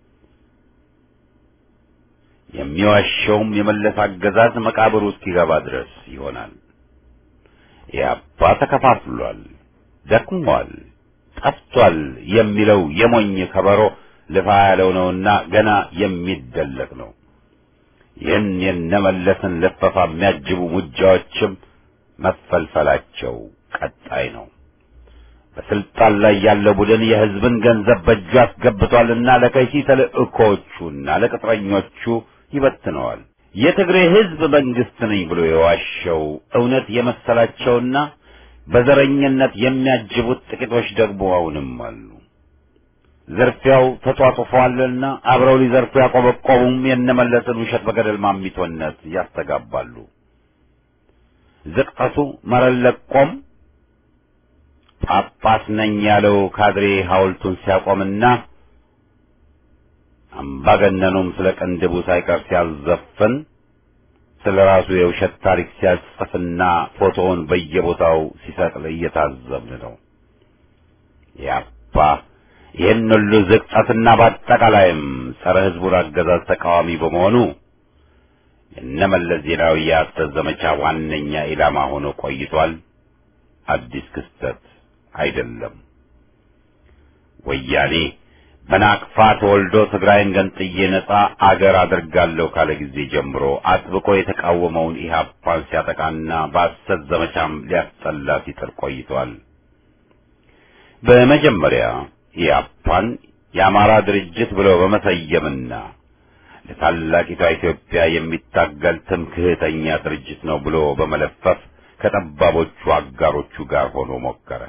የሚዋሸውም የመለስ አገዛዝ መቃብሩ እስኪገባ ድረስ ይሆናል። ኢህአፓ ተከፋፍሏል፣ ደክሟል፣ ጠፍቷል የሚለው የሞኝ ከበሮ ልፋ ያለው ነውና ገና የሚደለቅ ነው። ይህን የነመለስን ልፈፋ የሚያጅቡ ሙጃዎችም መፈልፈላቸው ቀጣይ ነው። በስልጣን ላይ ያለው ቡድን የሕዝብን ገንዘብ በእጁ አስገብቷልና ለከይሲ ተልእኮዎቹና ለቅጥረኞቹ ይበትነዋል። የትግሬ ህዝብ መንግስት ነኝ ብሎ የዋሸው እውነት የመሰላቸውና በዘረኝነት የሚያጅቡት ጥቂቶች ደግሞ አሁንም አሉ። ዝርፊያው ተጧጡፏልና አብረው ሊዘርፉ ያቆበቆቡም የነመለስን ውሸት በገደል ማሚቶነት ያስተጋባሉ። ዝቅጠቱ መረን ለቆም ጳጳስ ነኝ ያለው ካድሬ ሐውልቱን ሲያቆምና አምባገነኑም ስለ ቅንድቡ ሳይቀር ሲያዘፍን ስለ ራሱ የውሸት ታሪክ ሲያጽፍና ፎቶውን በየቦታው ሲሰቅል እየታዘብን ነው። ያፓ ይህን ሁሉ ዝቅጠትና በአጠቃላይም ጸረ ሕዝቡን አገዛዝ ተቃዋሚ በመሆኑ የነመለስ ዜናዊ የሐሰት ዘመቻ ዋነኛ ኢላማ ሆኖ ቆይቷል። አዲስ ክስተት አይደለም። ወያኔ በናቅፋ ተወልዶ ትግራይን ገንጥዬ ነጻ አገር አድርጋለሁ ካለ ጊዜ ጀምሮ አጥብቆ የተቃወመውን ኢህአፓን ሲያጠቃና በሐሰት ዘመቻም ሊያስጠላ ሲጥር ቆይቷል። በመጀመሪያ ኢህአፓን የአማራ ድርጅት ብሎ በመሰየምና ለታላቂቷ ኢትዮጵያ የሚታገል ትምክህተኛ ድርጅት ነው ብሎ በመለፈፍ ከጠባቦቹ አጋሮቹ ጋር ሆኖ ሞከረ።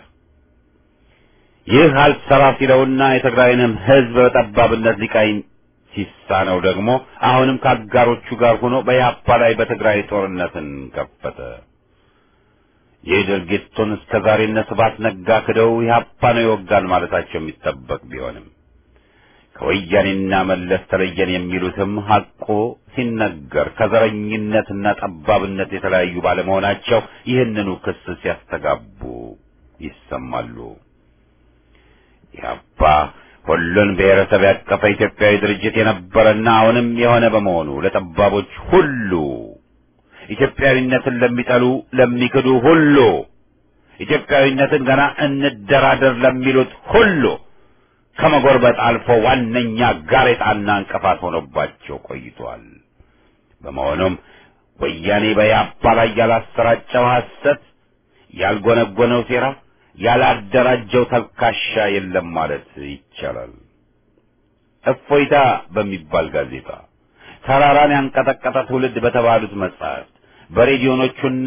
ይህ አልሰራ ሲለውና የትግራይንም ሕዝብ በጠባብነት ሊቃኝ ሲሳነው ደግሞ አሁንም ከአጋሮቹ ጋር ሆኖ በኢህአፓ ላይ በትግራይ ጦርነትን ከፈተ። ይህ ድርጊቱን እስከ ዛሬ እነ ስብሐት ነጋ ክደው ኢህአፓ ነው የወጋን ማለታቸው የሚጠበቅ ቢሆንም ከወያኔና መለስ ተለየን የሚሉትም ሐቆ ሲነገር ከዘረኝነትና ጠባብነት የተለያዩ ባለመሆናቸው ይህንኑ ክስ ሲያስተጋቡ ይሰማሉ። ኢህአፓ ሁሉን ብሔረሰብ ያቀፈ ኢትዮጵያዊ ድርጅት የነበረና አሁንም የሆነ በመሆኑ ለጠባቦች ሁሉ ኢትዮጵያዊነትን ለሚጠሉ ለሚክዱ ሁሉ ኢትዮጵያዊነትን ገና እንደራደር ለሚሉት ሁሉ ከመጎርበጥ አልፎ ዋነኛ ጋሬጣና እንቅፋት ሆኖባቸው ቆይቷል። በመሆኑም ወያኔ በኢህአፓ ላይ ያላሰራጨው ሐሰት፣ ያልጎነጎነው ሴራ፣ ያላደራጀው ተልካሻ የለም ማለት ይቻላል። እፎይታ በሚባል ጋዜጣ ተራራን ያንቀጠቀጠ ትውልድ በተባሉት መጻሕፍት በሬዲዮኖቹና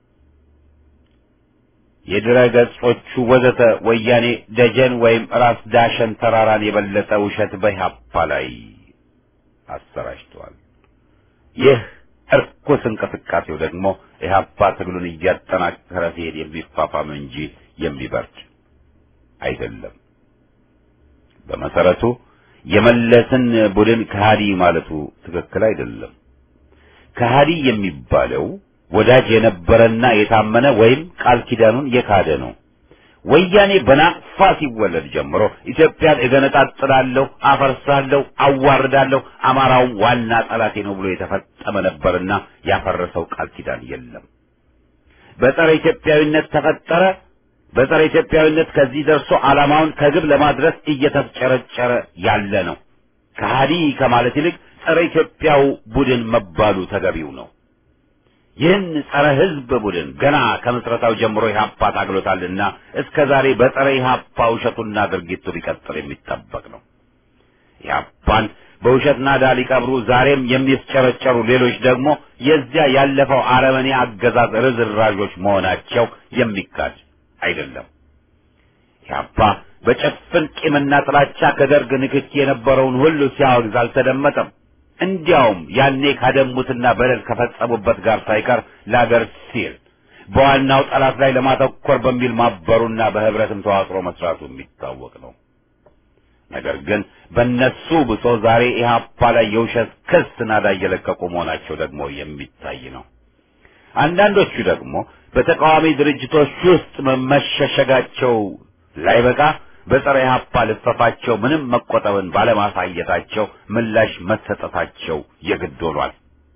የድረ ገጾቹ ወዘተ ወያኔ ደጀን ወይም ራስ ዳሸን ተራራን የበለጠ ውሸት በኢህአፓ ላይ አሰራጭተዋል። ይህ እርኩስ እንቅስቃሴው ደግሞ ኢህአፓ ትግሉን እያጠናከረ ሲሄድ የሚፋፋም እንጂ የሚበርድ አይደለም። በመሰረቱ የመለስን ቡድን ከሃዲ ማለቱ ትክክል አይደለም። ከሃዲ የሚባለው ወዳጅ የነበረና የታመነ ወይም ቃል ኪዳኑን የካደ ነው። ወያኔ በናቅፋ ሲወለድ ጀምሮ ኢትዮጵያን እገነጣጥላለሁ፣ አፈርሳለሁ፣ አዋርዳለሁ፣ አማራውም ዋና ጠላቴ ነው ብሎ የተፈጸመ ነበርና ያፈረሰው ቃል ኪዳን የለም። በጸረ ኢትዮጵያዊነት ተፈጠረ። በጸረ ኢትዮጵያዊነት ከዚህ ደርሶ ዓላማውን ከግብ ለማድረስ እየተፍጨረጨረ ያለ ነው። ከሃዲ ከማለት ይልቅ ጸረ ኢትዮጵያው ቡድን መባሉ ተገቢው ነው። ይህን ጸረ ሕዝብ ቡድን ገና ከምስረታው ጀምሮ ኢህአፓ ታግሎታልና እስከ ዛሬ በጸረ ኢህአፓ ውሸቱና ድርጊቱ ሊቀጥል የሚጠበቅ ነው። ኢህአፓን በውሸት ናዳ ሊቀብሩ ዛሬም የሚስጨረጨሩ ሌሎች ደግሞ የዚያ ያለፈው አረመኔ አገዛዝ ርዝራዦች መሆናቸው የሚካድ አይደለም። ኢህአፓ በጭፍን ቂምና ጥላቻ ከደርግ ንክኪ የነበረውን ሁሉ ሲያወግዝ አልተደመጠም። እንዲያውም ያኔ ካደሙትና በደል ከፈጸሙበት ጋር ሳይቀር ለአገር ሲል በዋናው ጠላት ላይ ለማተኮር በሚል ማበሩና በህብረትም ተዋቅሮ መስራቱ የሚታወቅ ነው። ነገር ግን በእነሱ ብሶ ዛሬ ኢህአፓ ላይ የውሸት ክስ ናዳ እየለቀቁ መሆናቸው ደግሞ የሚታይ ነው። አንዳንዶቹ ደግሞ በተቃዋሚ ድርጅቶች ውስጥ መመሸሸጋቸው ላይበቃ በጸረ ኢህአፓ ልፈፋቸው ምንም መቆጠብን ባለማሳየታቸው ምላሽ መሰጠታቸው የግድ ሆኗል።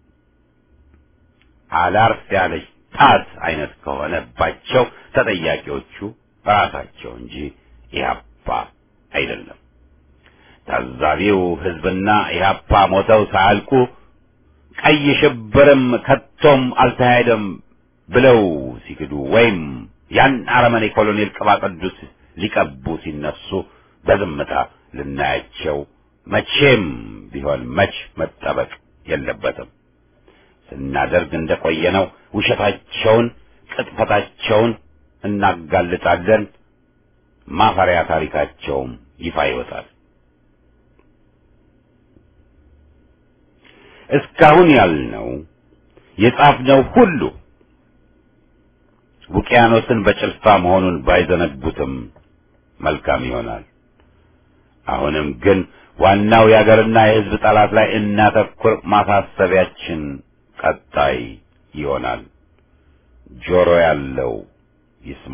አላርፍ ያለች ጣት አይነት ከሆነባቸው ተጠያቂዎቹ ራሳቸው እንጂ ኢህአፓ አይደለም። ታዛቢው ህዝብና ኢህአፓ ሞተው ሳያልቁ ቀይ ሽብርም ከቶም አልተካሄደም ብለው ሲክዱ ወይም ያን አረመኔ ኮሎኔል ቅባ ቅዱስ ሊቀቡ ሲነሱ በዝምታ ልናያቸው መቼም ቢሆን መች መጠበቅ የለበትም። ስናደርግ እንደቆየነው ውሸታቸውን፣ ቅጥፈታቸውን እናጋልጣለን። ማፈሪያ ታሪካቸውም ይፋ ይወጣል። እስካሁን ያልነው የጻፍነው ሁሉ ውቅያኖስን በጭልፋ መሆኑን ባይዘነጉትም መልካም ይሆናል። አሁንም ግን ዋናው የአገርና የሕዝብ ጠላት ላይ እናተኩር። ማሳሰቢያችን ቀጣይ ይሆናል። ጆሮ ያለው ይስማ።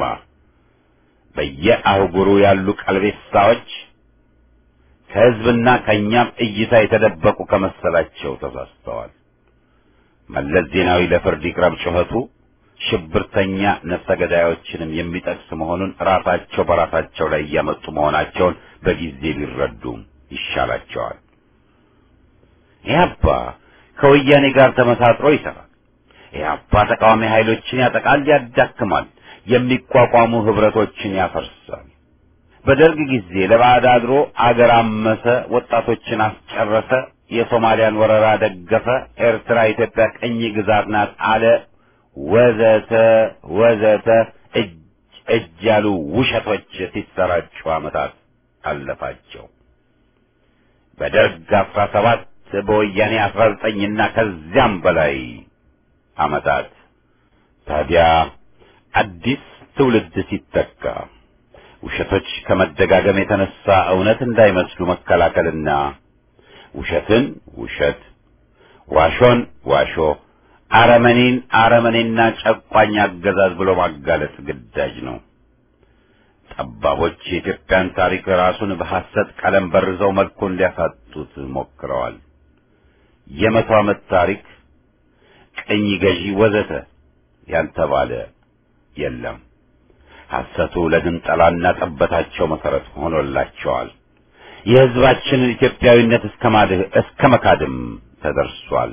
በየአህጉሩ ያሉ ቀልቤሳዎች ከሕዝብና ከእኛም እይታ የተደበቁ ከመሰላቸው ተሳስተዋል። መለስ ዜናዊ ለፍርድ ይቅረብ ጩኸቱ ሽብርተኛ ነፍሰ ገዳዮችንም የሚጠቅስ መሆኑን ራሳቸው በራሳቸው ላይ እያመጡ መሆናቸውን በጊዜ ሊረዱም ይሻላቸዋል። ኢህአፓ ከወያኔ ጋር ተመሳጥሮ ይሰራል። ኢህአፓ ተቃዋሚ ኃይሎችን ያጠቃል፣ ያዳክማል፣ የሚቋቋሙ ህብረቶችን ያፈርሳል። በደርግ ጊዜ ለባዕድ አድሮ አገር አመሰ፣ ወጣቶችን አስጨረሰ፣ የሶማሊያን ወረራ ደገፈ፣ ኤርትራ ኢትዮጵያ ቅኝ ግዛት ናት አለ ወዘተ ወዘተ እጅ እጅ ያሉ ውሸቶች ሲሰራጩ ዓመታት አለፋቸው። በደርግ አስራ ሰባት በወያኔ አስራ ዘጠኝና ከዚያም በላይ ዓመታት ታዲያ አዲስ ትውልድ ሲተካ ውሸቶች ከመደጋገም የተነሳ እውነት እንዳይመስሉ መከላከልና ውሸትን ውሸት፣ ዋሾን ዋሾ አረመኔን አረመኔና ጨቋኝ አገዛዝ ብሎ ማጋለጥ ግዳጅ ነው። ጠባቦች የኢትዮጵያን ታሪክ ራሱን በሐሰት ቀለም በርዘው መልኩን ሊያሳጡት ሞክረዋል። የመቶ ዓመት ታሪክ፣ ቅኝ ገዢ ወዘተ ያልተባለ የለም። ሐሰቱ ለግንጠላና ጠበታቸው መሰረት ሆኖላቸዋል። የሕዝባችንን ኢትዮጵያዊነት እስከ ማድህ እስከ መካድም ተደርሷል።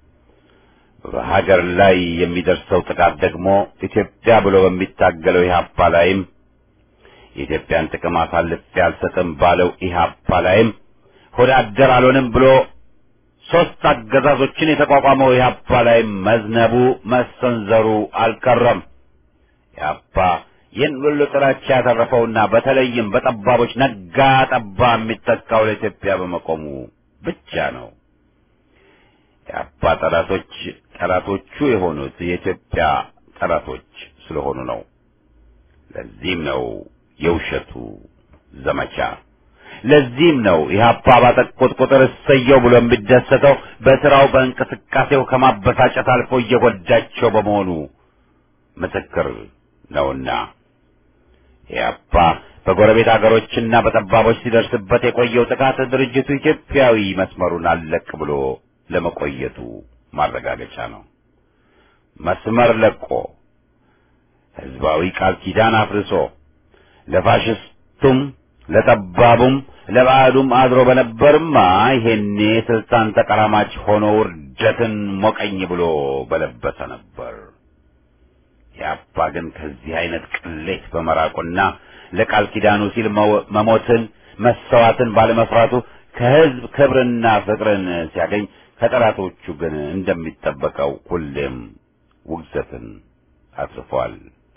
በሀገር ላይ የሚደርሰው ጥቃት ደግሞ ኢትዮጵያ ብሎ በሚታገለው ኢህአፓ ላይም የኢትዮጵያን ጥቅም አሳልፌ አልሰጥም ባለው ኢህአፓ ላይም ሆደ አደር አልሆንም ብሎ ሦስት አገዛዞችን የተቋቋመው ኢህአፓ ላይም መዝነቡ መሰንዘሩ አልቀረም። ኢህአፓ ይህን ሁሉ ጥላቻ ያተረፈውና በተለይም በጠባቦች ነጋ ጠባ የሚተካው ለኢትዮጵያ በመቆሙ ብቻ ነው። የአባ ጠላቶች ጠላቶቹ የሆኑት የኢትዮጵያ ጠላቶች ስለሆኑ ነው። ለዚህም ነው የውሸቱ ዘመቻ። ለዚህም ነው ኢህአፓ ባጠቁት ቁጥር እሰየው ብሎ የሚደሰተው በስራው በእንቅስቃሴው ከማበሳጨት አልፎ እየጎዳቸው በመሆኑ ምስክር ነውና ኢህአፓ በጎረቤት አገሮችና በጠባቦች ሲደርስበት የቆየው ጥቃት ድርጅቱ ኢትዮጵያዊ መስመሩን አለቅ ብሎ ለመቆየቱ ማረጋገጫ ነው። መስመር ለቆ ህዝባዊ ቃል ኪዳን አፍርሶ ለፋሽስቱም ለጠባቡም ለባዕዱም አድሮ በነበርማ ይሄኔ ስልጣን ተቀራማች ሆኖ ውርደትን ሞቀኝ ብሎ በለበሰ ነበር። ያባ ግን ከዚህ አይነት ቅሌት በመራቁና ለቃል ኪዳኑ ሲል መሞትን መሰዋትን ባለመፍራቱ ከህዝብ ክብርና ፍቅርን ሲያገኝ ከጠላቶቹ ግን እንደሚጠበቀው ሁሌም ውግዘትን አጽፏል።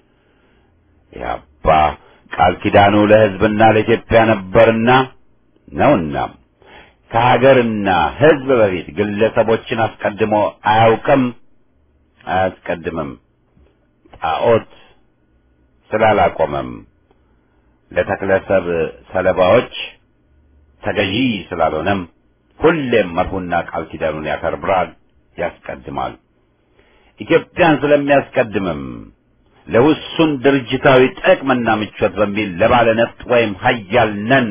ያባ ቃል ኪዳኑ ለህዝብና ለኢትዮጵያ ነበርና ነውና ከሀገርና ህዝብ በፊት ግለሰቦችን አስቀድሞ አያውቅም፣ አያስቀድምም። ጣዖት ስላላቆመም ለተክለሰብ ሰለባዎች ተገዢ ስላልሆነም ሁሌም መርሁና ቃል ኪዳኑን ያከብራል፣ ያስቀድማል። ኢትዮጵያን ስለሚያስቀድምም ለውሱን ድርጅታዊ ጥቅምና ምቾት በሚል ለባለ ነፍጥ ወይም ሀያል ነን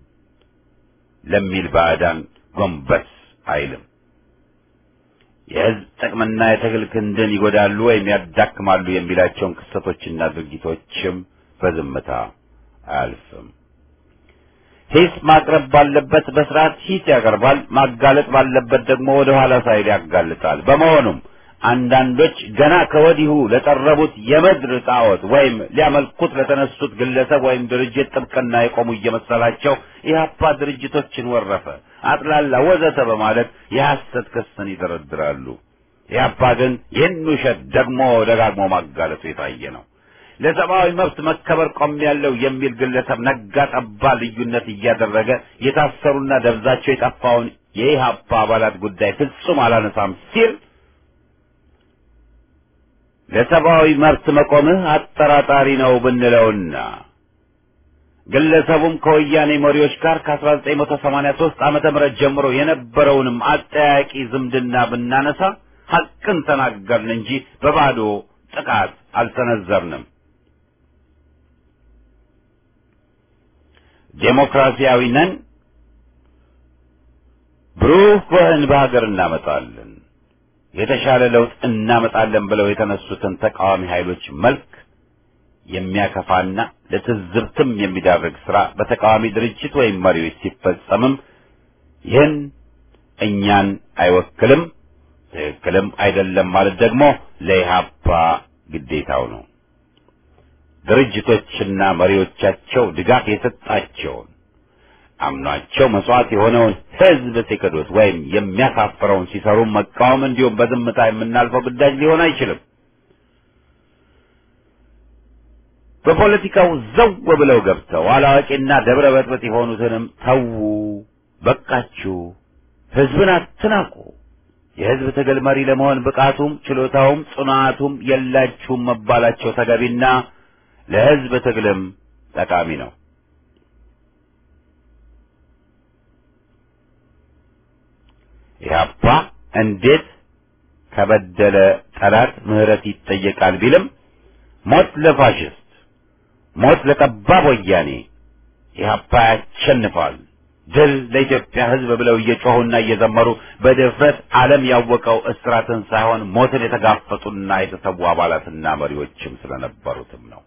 ለሚል ባዕዳን ጎንበስ አይልም። የህዝብ ጥቅምና የትግል ክንድን ይጎዳሉ ወይም ያዳክማሉ የሚላቸውን ክስተቶችና ድርጊቶችም በዝምታ አያልፍም። ሂስ ማቅረብ ባለበት በስርዓት ሂስ ያቀርባል። ማጋለጥ ባለበት ደግሞ ወደ ኋላ ሳይል ያጋልጣል። በመሆኑም አንዳንዶች ገና ከወዲሁ ለጠረቡት የምድር ጣዖት ወይም ሊያመልኩት ለተነሱት ግለሰብ ወይም ድርጅት ጥብቅና የቆሙ እየመሰላቸው ኢህአፓ ድርጅቶችን ወረፈ፣ አጥላላ፣ ወዘተ በማለት የሐሰት ክስን ይደረድራሉ። ኢህአፓ ግን ይህን ውሸት ደግሞ ደጋግሞ ማጋለጡ የታየ ነው። ለሰብአዊ መብት መከበር ቆሜያለሁ የሚል ግለሰብ ነጋ ጠባ ልዩነት እያደረገ የታሰሩና ደብዛቸው የጠፋውን የኢህአፓ አባላት ጉዳይ ፍጹም አላነሳም ሲል ለሰብአዊ መብት መቆምህ አጠራጣሪ ነው ብንለውና ግለሰቡም ከወያኔ መሪዎች ጋር ከ1983 ዓመተ ምህረት ጀምሮ የነበረውንም አጠያቂ ዝምድና ብናነሳ ሐቅን ተናገርን እንጂ በባዶ ጥቃት አልሰነዘርንም። ዴሞክራሲያዊ ነን፣ ብሩህ በህን በሀገር እናመጣለን፣ የተሻለ ለውጥ እናመጣለን ብለው የተነሱትን ተቃዋሚ ኃይሎች መልክ የሚያከፋና ለትዝብትም የሚዳርግ ስራ በተቃዋሚ ድርጅት ወይም መሪዎች ሲፈጸምም ይህን እኛን አይወክልም፣ ትክክልም አይደለም ማለት ደግሞ ለኢህአፓ ግዴታው ነው። ድርጅቶችና መሪዎቻቸው ድጋፍ የሰጣቸውን አምኗቸው መስዋዕት የሆነውን ህዝብ ሲክዱት ወይም የሚያሳፍረውን ሲሰሩ መቃወም እንዲሁም በዝምታ የምናልፈው ግዳጅ ሊሆን አይችልም። በፖለቲካው ዘው ብለው ገብተው አላዋቂና ደብረ በጥበጥ የሆኑትንም ተዉ፣ በቃችሁ፣ ህዝብን አትናቁ፣ የህዝብ ትግል መሪ ለመሆን ብቃቱም ችሎታውም ጽናቱም የላችሁም መባላቸው ተገቢና ለህዝብ ትግልም ጠቃሚ ነው። ኢህአፓ እንዴት ከበደለ ጠላት ምህረት ይጠየቃል ቢልም ሞት ለፋሽስት ሞት ለጠባብ ወያኔ ኢህአፓ ያሸንፋል፣ ድል ለኢትዮጵያ ህዝብ ብለው እየጮሁና እየዘመሩ በድፍረት ዓለም ያወቀው እስራትን ሳይሆን ሞትን የተጋፈጡና የተሰዉ አባላትና መሪዎችም ስለነበሩትም ነው።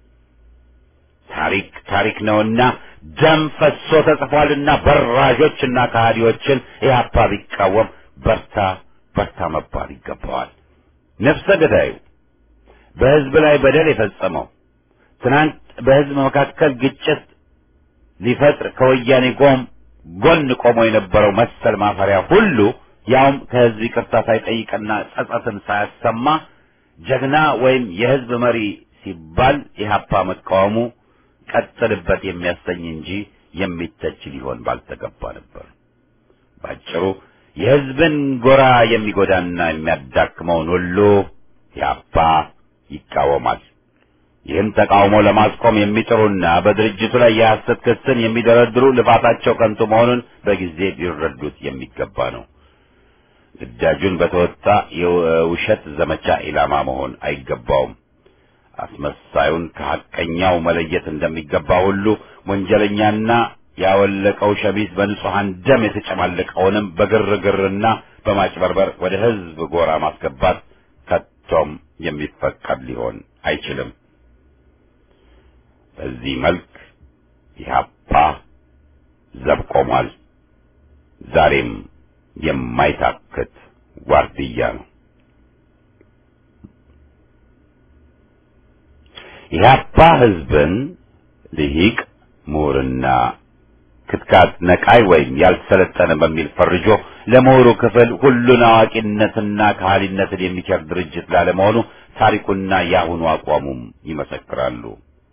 ታሪክ ታሪክ ነውና ደም ፈሶ ተጽፏልና በራዦችና ከሃዲዎችን ኢህአፓ ቢቃወም በርታ በርታ መባል ይገባዋል። ነፍሰ ገዳዩ በህዝብ ላይ በደል የፈጸመው ትናንት በህዝብ መካከል ግጭት ሊፈጥር ከወያኔ ጎም ጎን ቆሞ የነበረው መሰል ማፈሪያ ሁሉ ያውም ከህዝብ ይቅርታ ሳይጠይቅና ጸጸትን ሳያሰማ ጀግና ወይም የህዝብ መሪ ሲባል ኢህአፓ መቃወሙ ቀጥልበት የሚያሰኝ እንጂ የሚተች ሊሆን ባልተገባ ነበር። ባጭሩ የህዝብን ጎራ የሚጎዳና የሚያዳክመውን ሁሉ ኢህአፓ ይቃወማል። ይህን ተቃውሞ ለማስቆም የሚጥሩና በድርጅቱ ላይ የሐሰት ክስን የሚደረድሩ ልፋታቸው ከንቱ መሆኑን በጊዜ ሊረዱት የሚገባ ነው። ግዳጁን በተወጣ የውሸት ዘመቻ ኢላማ መሆን አይገባውም። አስመሳዩን ከሐቀኛው መለየት እንደሚገባ ሁሉ ወንጀለኛና ያወለቀው ሸሚዝ በንጹሐን ደም የተጨማለቀውንም በግርግርና በማጭበርበር ወደ ህዝብ ጎራ ማስገባት ከቶም የሚፈቀድ ሊሆን አይችልም። በዚህ መልክ ኢህአፓ ዘብ ቆሟል። ዛሬም የማይታክት ዋርድያ ነው። ኢህአፓ ህዝብን ልሂቅ ምሁርና ክትካት ነቃይ ወይም ያልሰለጠነ በሚል ፈርጆ ለምሁሩ ክፍል ሁሉን አዋቂነትና ከሃሊነትን የሚቸር ድርጅት ላለመሆኑ ታሪኩና የአሁኑ አቋሙም ይመሰክራሉ።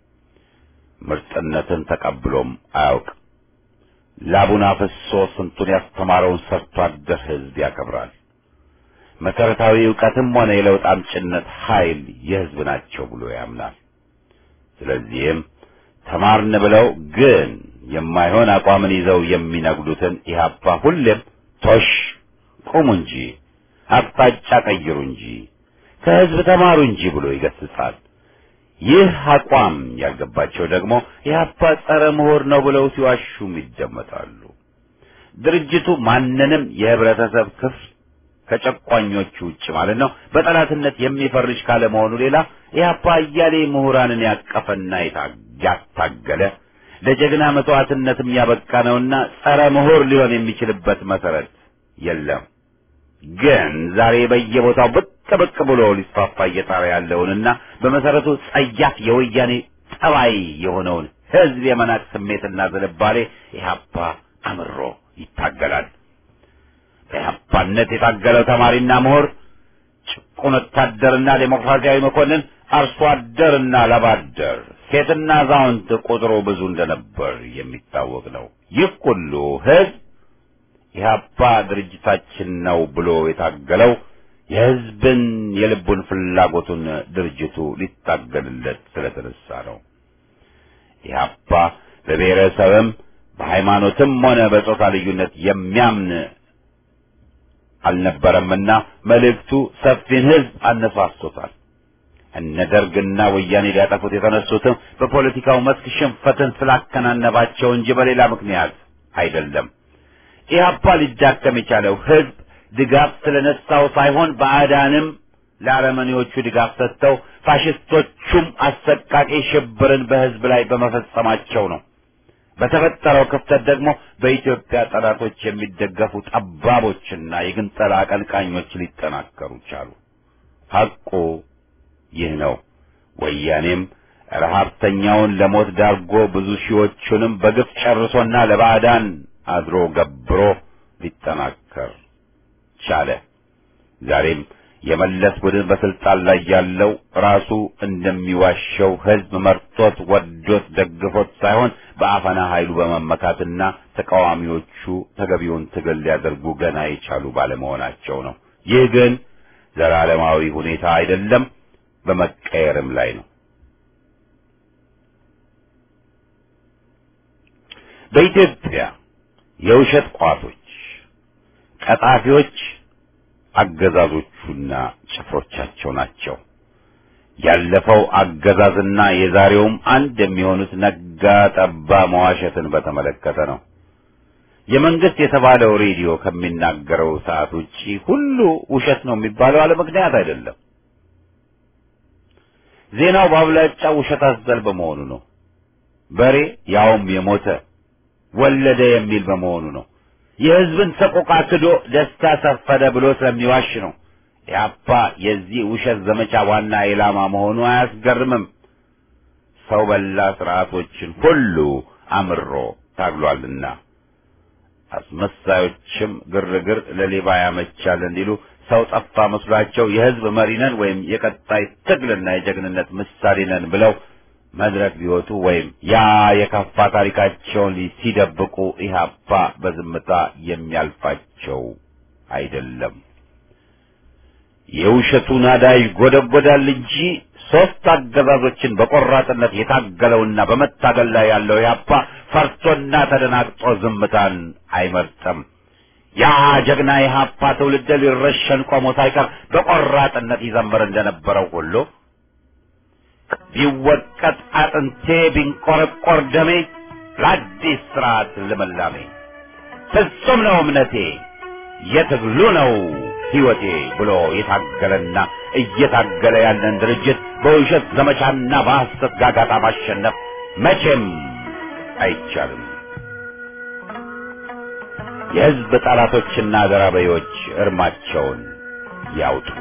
ምርጥነትን ተቀብሎም አያውቅ። ላቡን አፍሶ ስንቱን ያስተማረውን ሰርቶ አደር ህዝብ ያከብራል። መሰረታዊ ዕውቀትም ሆነ የለውጥ አምጭነት ኃይል የህዝብ ናቸው ብሎ ያምናል። ስለዚህም ተማርን ብለው ግን የማይሆን አቋምን ይዘው የሚነግዱትን ኢህአፓ ሁሌም ቶሽ ቁሙ እንጂ አቅጣጫ ቀይሩ እንጂ ከህዝብ ተማሩ እንጂ ብሎ ይገስጻል። ይህ አቋም ያልገባቸው ደግሞ ኢህአፓ ጸረ ምሁር ነው ብለው ሲዋሹም ይደመጣሉ። ድርጅቱ ማንንም የህብረተሰብ ክፍል ከጨቋኞቹ ውጭ ማለት ነው በጠላትነት የሚፈርጅ ካለመሆኑ ሌላ ኢህአፓ አያሌ ምሁራንን ያቀፈና ያታገለ ለጀግና መስዋዕትነትም ያበቃ ነውና ጸረ ምሁር ሊሆን የሚችልበት መሰረት የለም። ግን ዛሬ በየቦታው ብቅ ብቅ ብሎ ሊስፋፋ እየጣረ ያለውንና በመሰረቱ ጸያፍ የወያኔ ጠባይ የሆነውን ህዝብ የመናቅ ስሜትና ዝንባሌ ኢህአፓ አምሮ ይታገላል። በኢህአፓነት የታገለው ተማሪና ምሁር ጭቁን ወታደርና ዴሞክራሲያዊ መኮንን፣ አርሶ አደርና ላባደር፣ ሴትና አዛውንት ቁጥሩ ብዙ እንደነበር የሚታወቅ ነው። ይህ ሁሉ ህዝብ ኢህአፓ ድርጅታችን ነው ብሎ የታገለው የህዝብን የልቡን ፍላጎቱን ድርጅቱ ሊታገልለት ስለተነሳ ነው። ኢህአፓ በብሔረሰብም በሃይማኖትም ሆነ በጾታ ልዩነት የሚያምን አልነበረምና መልእክቱ ሰፊን ህዝብ አነሳስቶታል። እነ ደርግና ወያኔ ሊያጠፉት የተነሱትም በፖለቲካው መስክ ሽንፈትን ስላከናነባቸው እንጂ በሌላ ምክንያት አይደለም። ኢህአፓ ሊዳከም የቻለው ህዝብ ድጋፍ ስለነሳው ሳይሆን ባዕዳንም ለአረመኔዎቹ ድጋፍ ሰጥተው ፋሽስቶቹም አሰቃቂ ሽብርን በህዝብ ላይ በመፈጸማቸው ነው። በተፈጠረው ክፍተት ደግሞ በኢትዮጵያ ጠላቶች የሚደገፉ ጠባቦችና የግንጠላ አቀንቃኞች ሊጠናከሩ ቻሉ። ሐቁ ይህ ነው። ወያኔም ረሀብተኛውን ለሞት ዳርጎ ብዙ ሺዎቹንም በግፍ ጨርሶና ለባዕዳን አድሮ ገብሮ ሊጠናከር ቻለ። ዛሬም የመለስ ቡድን በስልጣን ላይ ያለው ራሱ እንደሚዋሸው ህዝብ መርቶት ወዶት ደግፎት ሳይሆን በአፈና ኃይሉ በመመካትና ተቃዋሚዎቹ ተገቢውን ትግል ሊያደርጉ ገና የቻሉ ባለመሆናቸው ነው። ይህ ግን ዘላለማዊ ሁኔታ አይደለም፣ በመቀየርም ላይ ነው። በኢትዮጵያ የውሸት ቋቶች፣ ቀጣፊዎች አገዛዞቹና ጭፍሮቻቸው ናቸው። ያለፈው አገዛዝና የዛሬውም አንድ የሚሆኑት ነጋ ጠባ መዋሸትን በተመለከተ ነው። የመንግስት የተባለው ሬዲዮ ከሚናገረው ሰዓት ውጪ ሁሉ ውሸት ነው የሚባለው አለ ምክንያት አይደለም። ዜናው በአብላጫው ውሸት አዘል በመሆኑ ነው። በሬ ያውም የሞተ ወለደ የሚል በመሆኑ ነው። የህዝብን ሰቆቃ ክዶ ደስታ ሰፈደ ብሎ ስለሚዋሽ ነው። ኢህአፓ የዚህ ውሸት ዘመቻ ዋና ኢላማ መሆኑ አያስገርምም። ሰው በላ ስርዓቶችን ሁሉ አምሮ ታግሏልና አስመሳዮችም ግርግር ለሌባ ያመቻል እንዲሉ ሰው ጠፋ መስሏቸው የህዝብ መሪ ነን ወይም የቀጣይ ትግልና የጀግንነት ምሳሌ ነን ብለው መድረክ ቢወጡ ወይም ያ የከፋ ታሪካቸውን ሲደብቁ ኢህአፓ በዝምታ የሚያልፋቸው አይደለም። የውሸቱ ናዳ ይጎደጎዳል እንጂ ሶስት አገዛዞችን በቆራጥነት የታገለውና በመታገል ላይ ያለው ኢህአፓ ፈርቶና ተደናግጦ ዝምታን አይመርጥም። ያ ጀግና ኢህአፓ ትውልድ ሊረሸን ቆሞ ሳይቀር በቆራጥነት ይዘምር እንደነበረው ሁሉ ቢወቀጥ አጥንቴ ቢንቆረቆር ደሜ ለአዲስ ስርዓት ልምላሜ ፍጹም ነው እምነቴ የትግሉ ነው ሕይወቴ ብሎ የታገለና እየታገለ ያለን ድርጅት በውሸት ዘመቻና በሐሰት ጋጋታ ማሸነፍ መቼም አይቻልም። የሕዝብ ጠላቶችና ዘራበዮች እርማቸውን ያውጡ።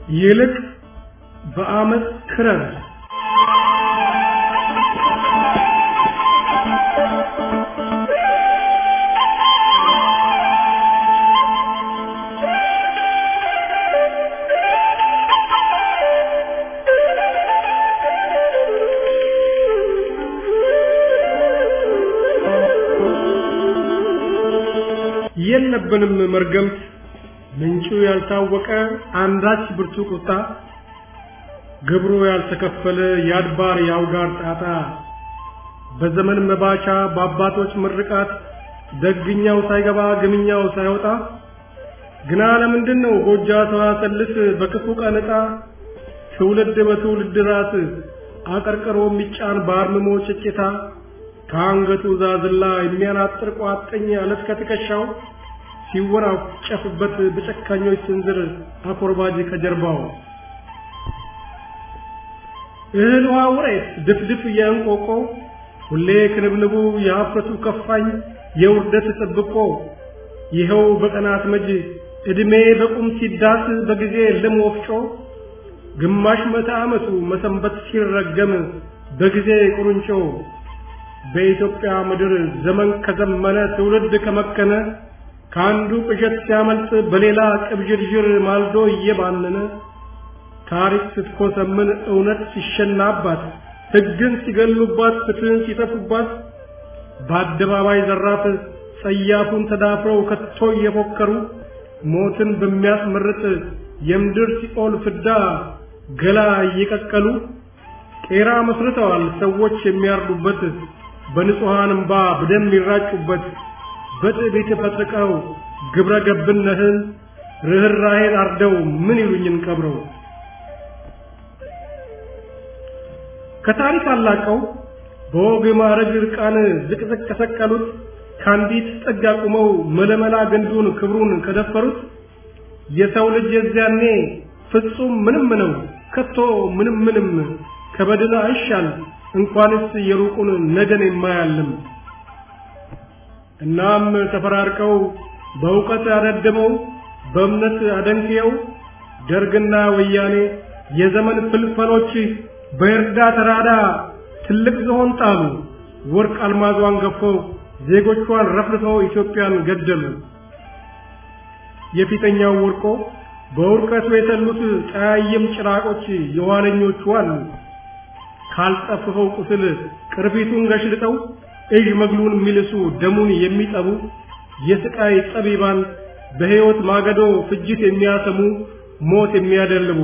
ይልቅ በአመፅ ክረር የለብንም መርገምት ምንጩ ያልታወቀ አንዳች ብርቱ ቁጣ ግብሩ ያልተከፈለ የአድባር የአውጋር ጣጣ በዘመን መባቻ በአባቶች ምርቃት ደግኛው ሳይገባ ግምኛው ሳይወጣ ግና ለምንድን ነው ጎጃ ሰዋሰልስ በክፉ ቀን ዕጣ ትውልድ በትውልድ ራስ አቀርቅሮ የሚጫን በአርምሞ ጭጭታ ከአንገቱ ዛዝላ የሚያናጥር ቋጥኝ አለት ከትከሻው ሲወራጨፍበት በጨካኞች ስንዝር አኮርባጅ ከጀርባው እህል ውሃ ውሬት ድፍድፍ የእንቆቆ ሁሌ ክንብንቡ የሀፍረቱ ከፋኝ የውርደት ጥብቆ ይኸው በቀናት መጅ ዕድሜ በቁም ሲዳስ በጊዜ ልም ወፍጮ ግማሽ መቶ ዓመቱ መሰንበት ሲረገም በጊዜ ቁርንጮ በኢትዮጵያ ምድር ዘመን ከዘመነ ትውልድ ከመከነ ከአንዱ ቅዠት ሲያመልጥ በሌላ ቅብዥርዥር ማልዶ እየባነነ ታሪክ ስትኮሰምን እውነት ሲሸናባት ሕግን ሲገሉባት ፍትህን ሲተፉባት በአደባባይ ዘራፍ ጸያፉን ተዳፍረው ከቶ እየፎከሩ ሞትን በሚያስመርጥ የምድር ሲኦል ፍዳ ገላ እየቀቀሉ ቄራ መስርተዋል ሰዎች የሚያርዱበት በንጹሐን እምባ በደም ይራጩበት በጥቢት ፈጥቀው ግብረ ገብነትን ርኅራኄን አርደው ምን ይሉኝን ቀብረው ከታሪክ አላቀው በወግ ማዕረግ ዕርቃን ዝቅዝቅ ከሰቀሉት ከአንዲት ጥግ አቁመው መለመላ ግንዱን ክብሩን ከደፈሩት የሰው ልጅ የዚያኔ ፍጹም ምንም ነው ከቶ ምንም ምንም ከበድን አይሻል እንኳንስ የሩቁን ነገን የማያልም እናም ተፈራርቀው በእውቀት አደድመው በእምነት አደንቅየው ደርግና ወያኔ የዘመን ፍልፈሎች በእርዳ ተራዳ ትልቅ ዝሆን ጣሉ ወርቅ አልማዟን ገፈው ዜጎቿን ረፍርፈው ኢትዮጵያን ገደሉ የፊተኛው ወርቆ በውርቀቱ የተሉት ጠያይም ጭራቆች የኋለኞቹ አሉ ካልጠፍፈው ቁስል ቅርፊቱን ገሽልጠው እጅ መግሉን የሚልሱ ደሙን የሚጠቡ የስቃይ ጠቢባን በሕይወት ማገዶ ፍጅት የሚያሰሙ ሞት የሚያደልቡ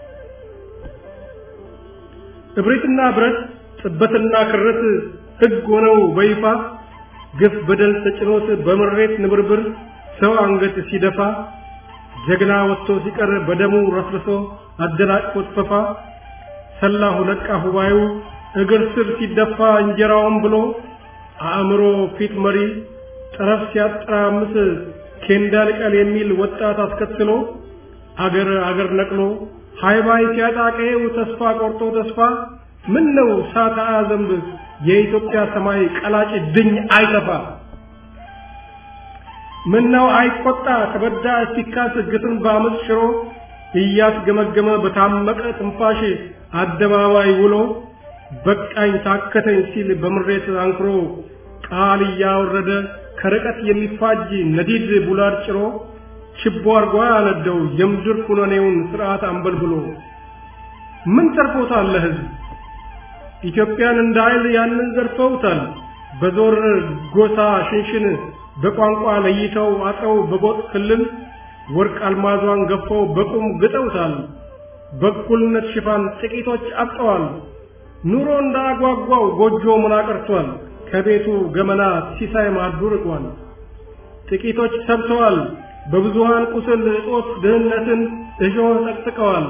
እብሪትና ብረት ጥበትና ክረት ሕግ ሆነው በይፋ ግፍ በደል ተጭኖት በምሬት ንብርብር ሰው አንገት ሲደፋ ጀግና ወጥቶ ሲቀር በደሙ ረፍርሶ አደናቅፎት ፈፋ ሰላሁ ነቃ ሁባዩ እግር ስር ሲደፋ እንጀራውን ብሎ አእምሮ ፊት መሪ ጠረፍ ሲያጠራምስ ኬንዳ ልቀል የሚል ወጣት አስከትሎ አገር አገር ነቅሎ ሃይባይ ሲያጣቀው ተስፋ ቆርጦ ተስፋ ምን ነው ሳታ ዘንብ የኢትዮጵያ ሰማይ ቀላጭ ድኝ አይጠፋ ምን ነው አይቆጣ ተበዳ ሲካስ ግትን በአመፅ ሽሮ እያስገመገመ በታመቀ ትንፋሽ አደባባይ ውሎ በቃኝ ታከተኝ ሲል በምሬት አንክሮ ቃል እያወረደ ከርቀት የሚፋጅ ነዲድ ቡላድ ጭሮ ችቦ አርጓ ያነደው የምድር ኩነኔውን ስርዓት አንበልብሎ ምን ተርፎታል ለህዝብ ኢትዮጵያን እንደ ኃይል ያንን ዘርፈውታል በዞር ጎሳ ሽንሽን በቋንቋ ለይተው አጥረው በጎጥ ክልል ወርቅ አልማዟን ገፈው በቁም ግጠውታል በእኩልነት ሽፋን ጥቂቶች አብጠዋል ኑሮ እንዳጓጓው ጎጆ ምን አቀርቷል ከቤቱ ገመና ሲሳይ ማዱ ርቋል ጥቂቶች ሰብተዋል በብዙሃን ቁስል እጦት ድህነትን እሾህ ጠቅጥቀዋል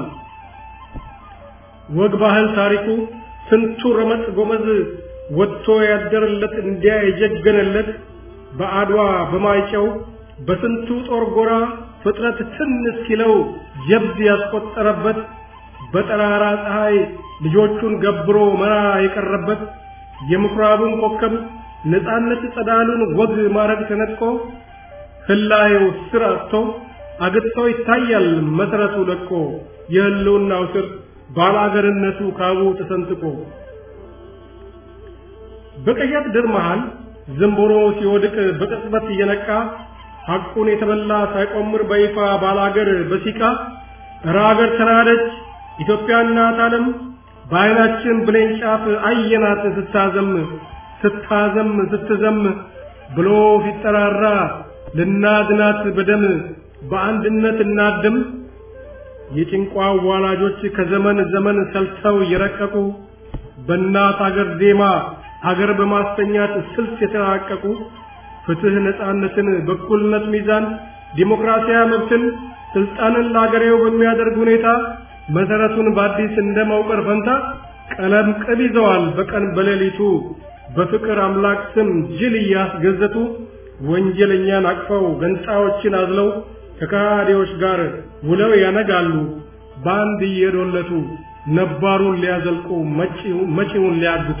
ወግ ባህል ታሪኩ ስንቱ ረመጥ ጎመዝ ወጥቶ ያደረለት እንዲያ የጀገነለት በአድዋ በማይጨው በስንቱ ጦር ጎራ ፍጥረት ትን ሲለው ጀብድ ያስቆጠረበት በጠራራ ፀሐይ ልጆቹን ገብሮ መራ የቀረበት የምኩራቡን ኮከብ ነፃነት ጸዳሉን ወግ ማረግ ተነጥቆ ህላየው ስር አጥቶ አግጥቶ ይታያል መሰረቱ ለቆ የህልውናው ስር ባላገርነቱ ካቡ ተሰንጥቆ በቀያት ድር መሃል ዝንቦሮ ሲወድቅ በቅጽበት እየነቃ ሐቁን የተበላ ሳይቆምር በይፋ ባላገር በሲቃ እረ አገር ተናደች ኢትዮጵያ እናት ዓለም በዓይናችን ብሌን ጫፍ አየናት ስታዘም ስታዘም ስትዘም ብሎ ሲጠራራ ልናድናት በደም በአንድነት እናድም የጭንቋ ዋላጆች ከዘመን ዘመን ሰልተው የረቀቁ በእናት አገር ዜማ አገር በማስተኛት ስልት የተራቀቁ ፍትህ፣ ነጻነትን፣ በኩልነት ሚዛን፣ ዲሞክራሲያዊ መብትን፣ ስልጣንን ለአገሬው በሚያደርግ ሁኔታ መሰረቱን በአዲስ እንደ መውቀር ፈንታ ቀለም ቅብ ይዘዋል በቀን በሌሊቱ በፍቅር አምላክ ስም ጅል እያስገዘቱ ወንጀለኛን አቅፈው ገንጣዮችን አዝለው ከካዲዎች ጋር ውለው ያነጋሉ በአንድ እየዶለቱ ነባሩን ሊያዘልቁ መጪውን ሊያግቱ።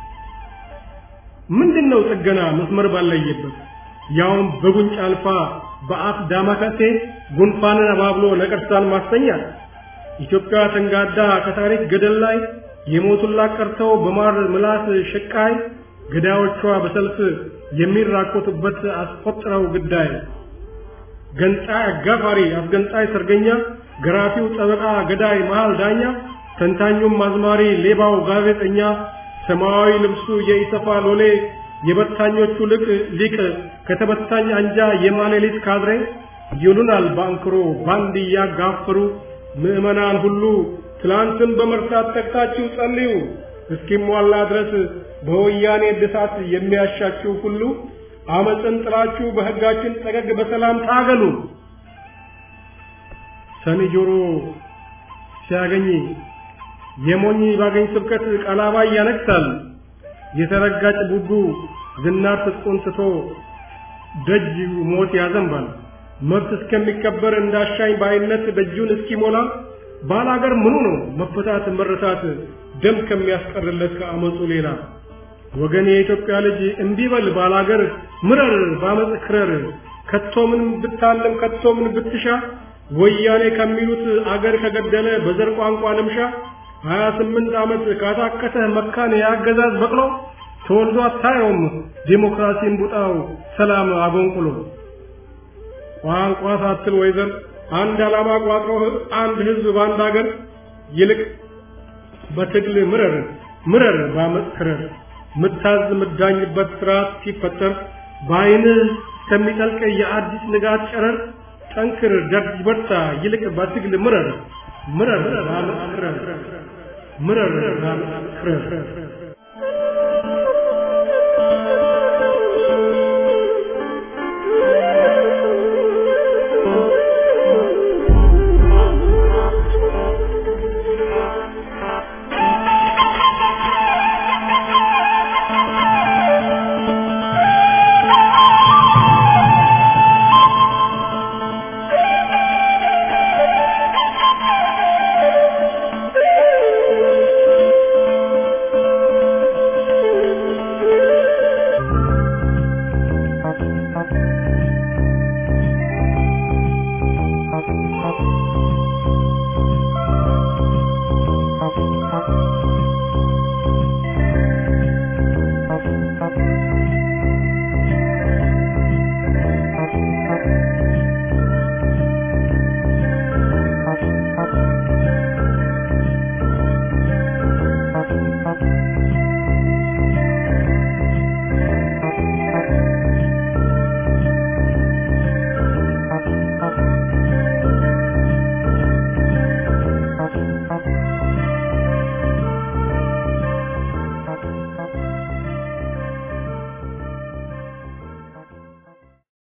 ምንድነው ጥገና መስመር ባለየበት ያውም በጉንጭ አልፋ በአፍ ዳማከሴ ጉንፋንን አባብሎ ነቀርሳን ማስተኛት ኢትዮጵያ ተንጋዳ ከታሪክ ገደል ላይ የሞቱላት ቀርተው በማር ምላስ ሽቃይ ገዳዮቿ በሰልፍ የሚራኮቱበት አስቆጥረው ግዳይ ገንጣይ አጋፋሪ አስገንጣይ ሰርገኛ ገራፊው ጠበቃ ገዳይ መሃል ዳኛ ተንታኙም አዝማሪ ሌባው ጋዜጠኛ ሰማያዊ ልብሱ የኢሰፋ ሎሌ የበታኞቹ ልቅ ሊቅ ከተበታኝ አንጃ የማሌሊት ካድሬ ይሉናል ባንክሮ ባንድ እያጋፈሩ ምዕመናን ሁሉ ትላንትን በመርሳት ተግታችሁ ጸልዩ እስኪሟላ ድረስ በወያኔ እድሳት የሚያሻችሁ ሁሉ አመፅን ጥላችሁ በሕጋችን ጠገግ በሰላም ታገሉ። ሰኒ ጆሮ ሲያገኝ የሞኝ ባገኝ ስብከት ቀላባይ ያነግሳል። የተረጋጭ ቡቡ ዝናር ትጥቁን ትቶ ደጅ ሞት ያዘንባል። መብት እስከሚከበር እንዳሻኝ ባይነት ደጁን እስኪሞላ ባላገር ምኑ ነው መፈታት መረታት ደም ከሚያስቀርለት ከአመፁ ሌላ ወገን የኢትዮጵያ ልጅ እምቢበል ባላገር ምረር ባመፅ ክረር ከቶ ምን ብታለም ከቶ ምን ብትሻ ወያኔ ከሚሉት አገር ከገደለ በዘር ቋንቋ ልምሻ ሀያ ስምንት ዓመት ካታከተህ መካን የአገዛዝ በቅሎ ተወልዶ አታየውም ዲሞክራሲን ቡጣው ሰላም አጎንቁሎ ቋንቋ ሳትል ወይዘር አንድ ዓላማ ቋጥሮ አንድ ህዝብ በአንድ አገር ይልቅ በትግል ምረር ምረር ባመፅ ክረር ምታዝ ምዳኝበት ስርዓት ሲፈጠር በአይንህ እስከሚጠልቅ የአዲስ ንጋት ጨረር ጠንክር ደርጅ በርታ ይልቅ በትግል ምረር ምረር ባመፅ ክረር ምረር ባመፅ ክረር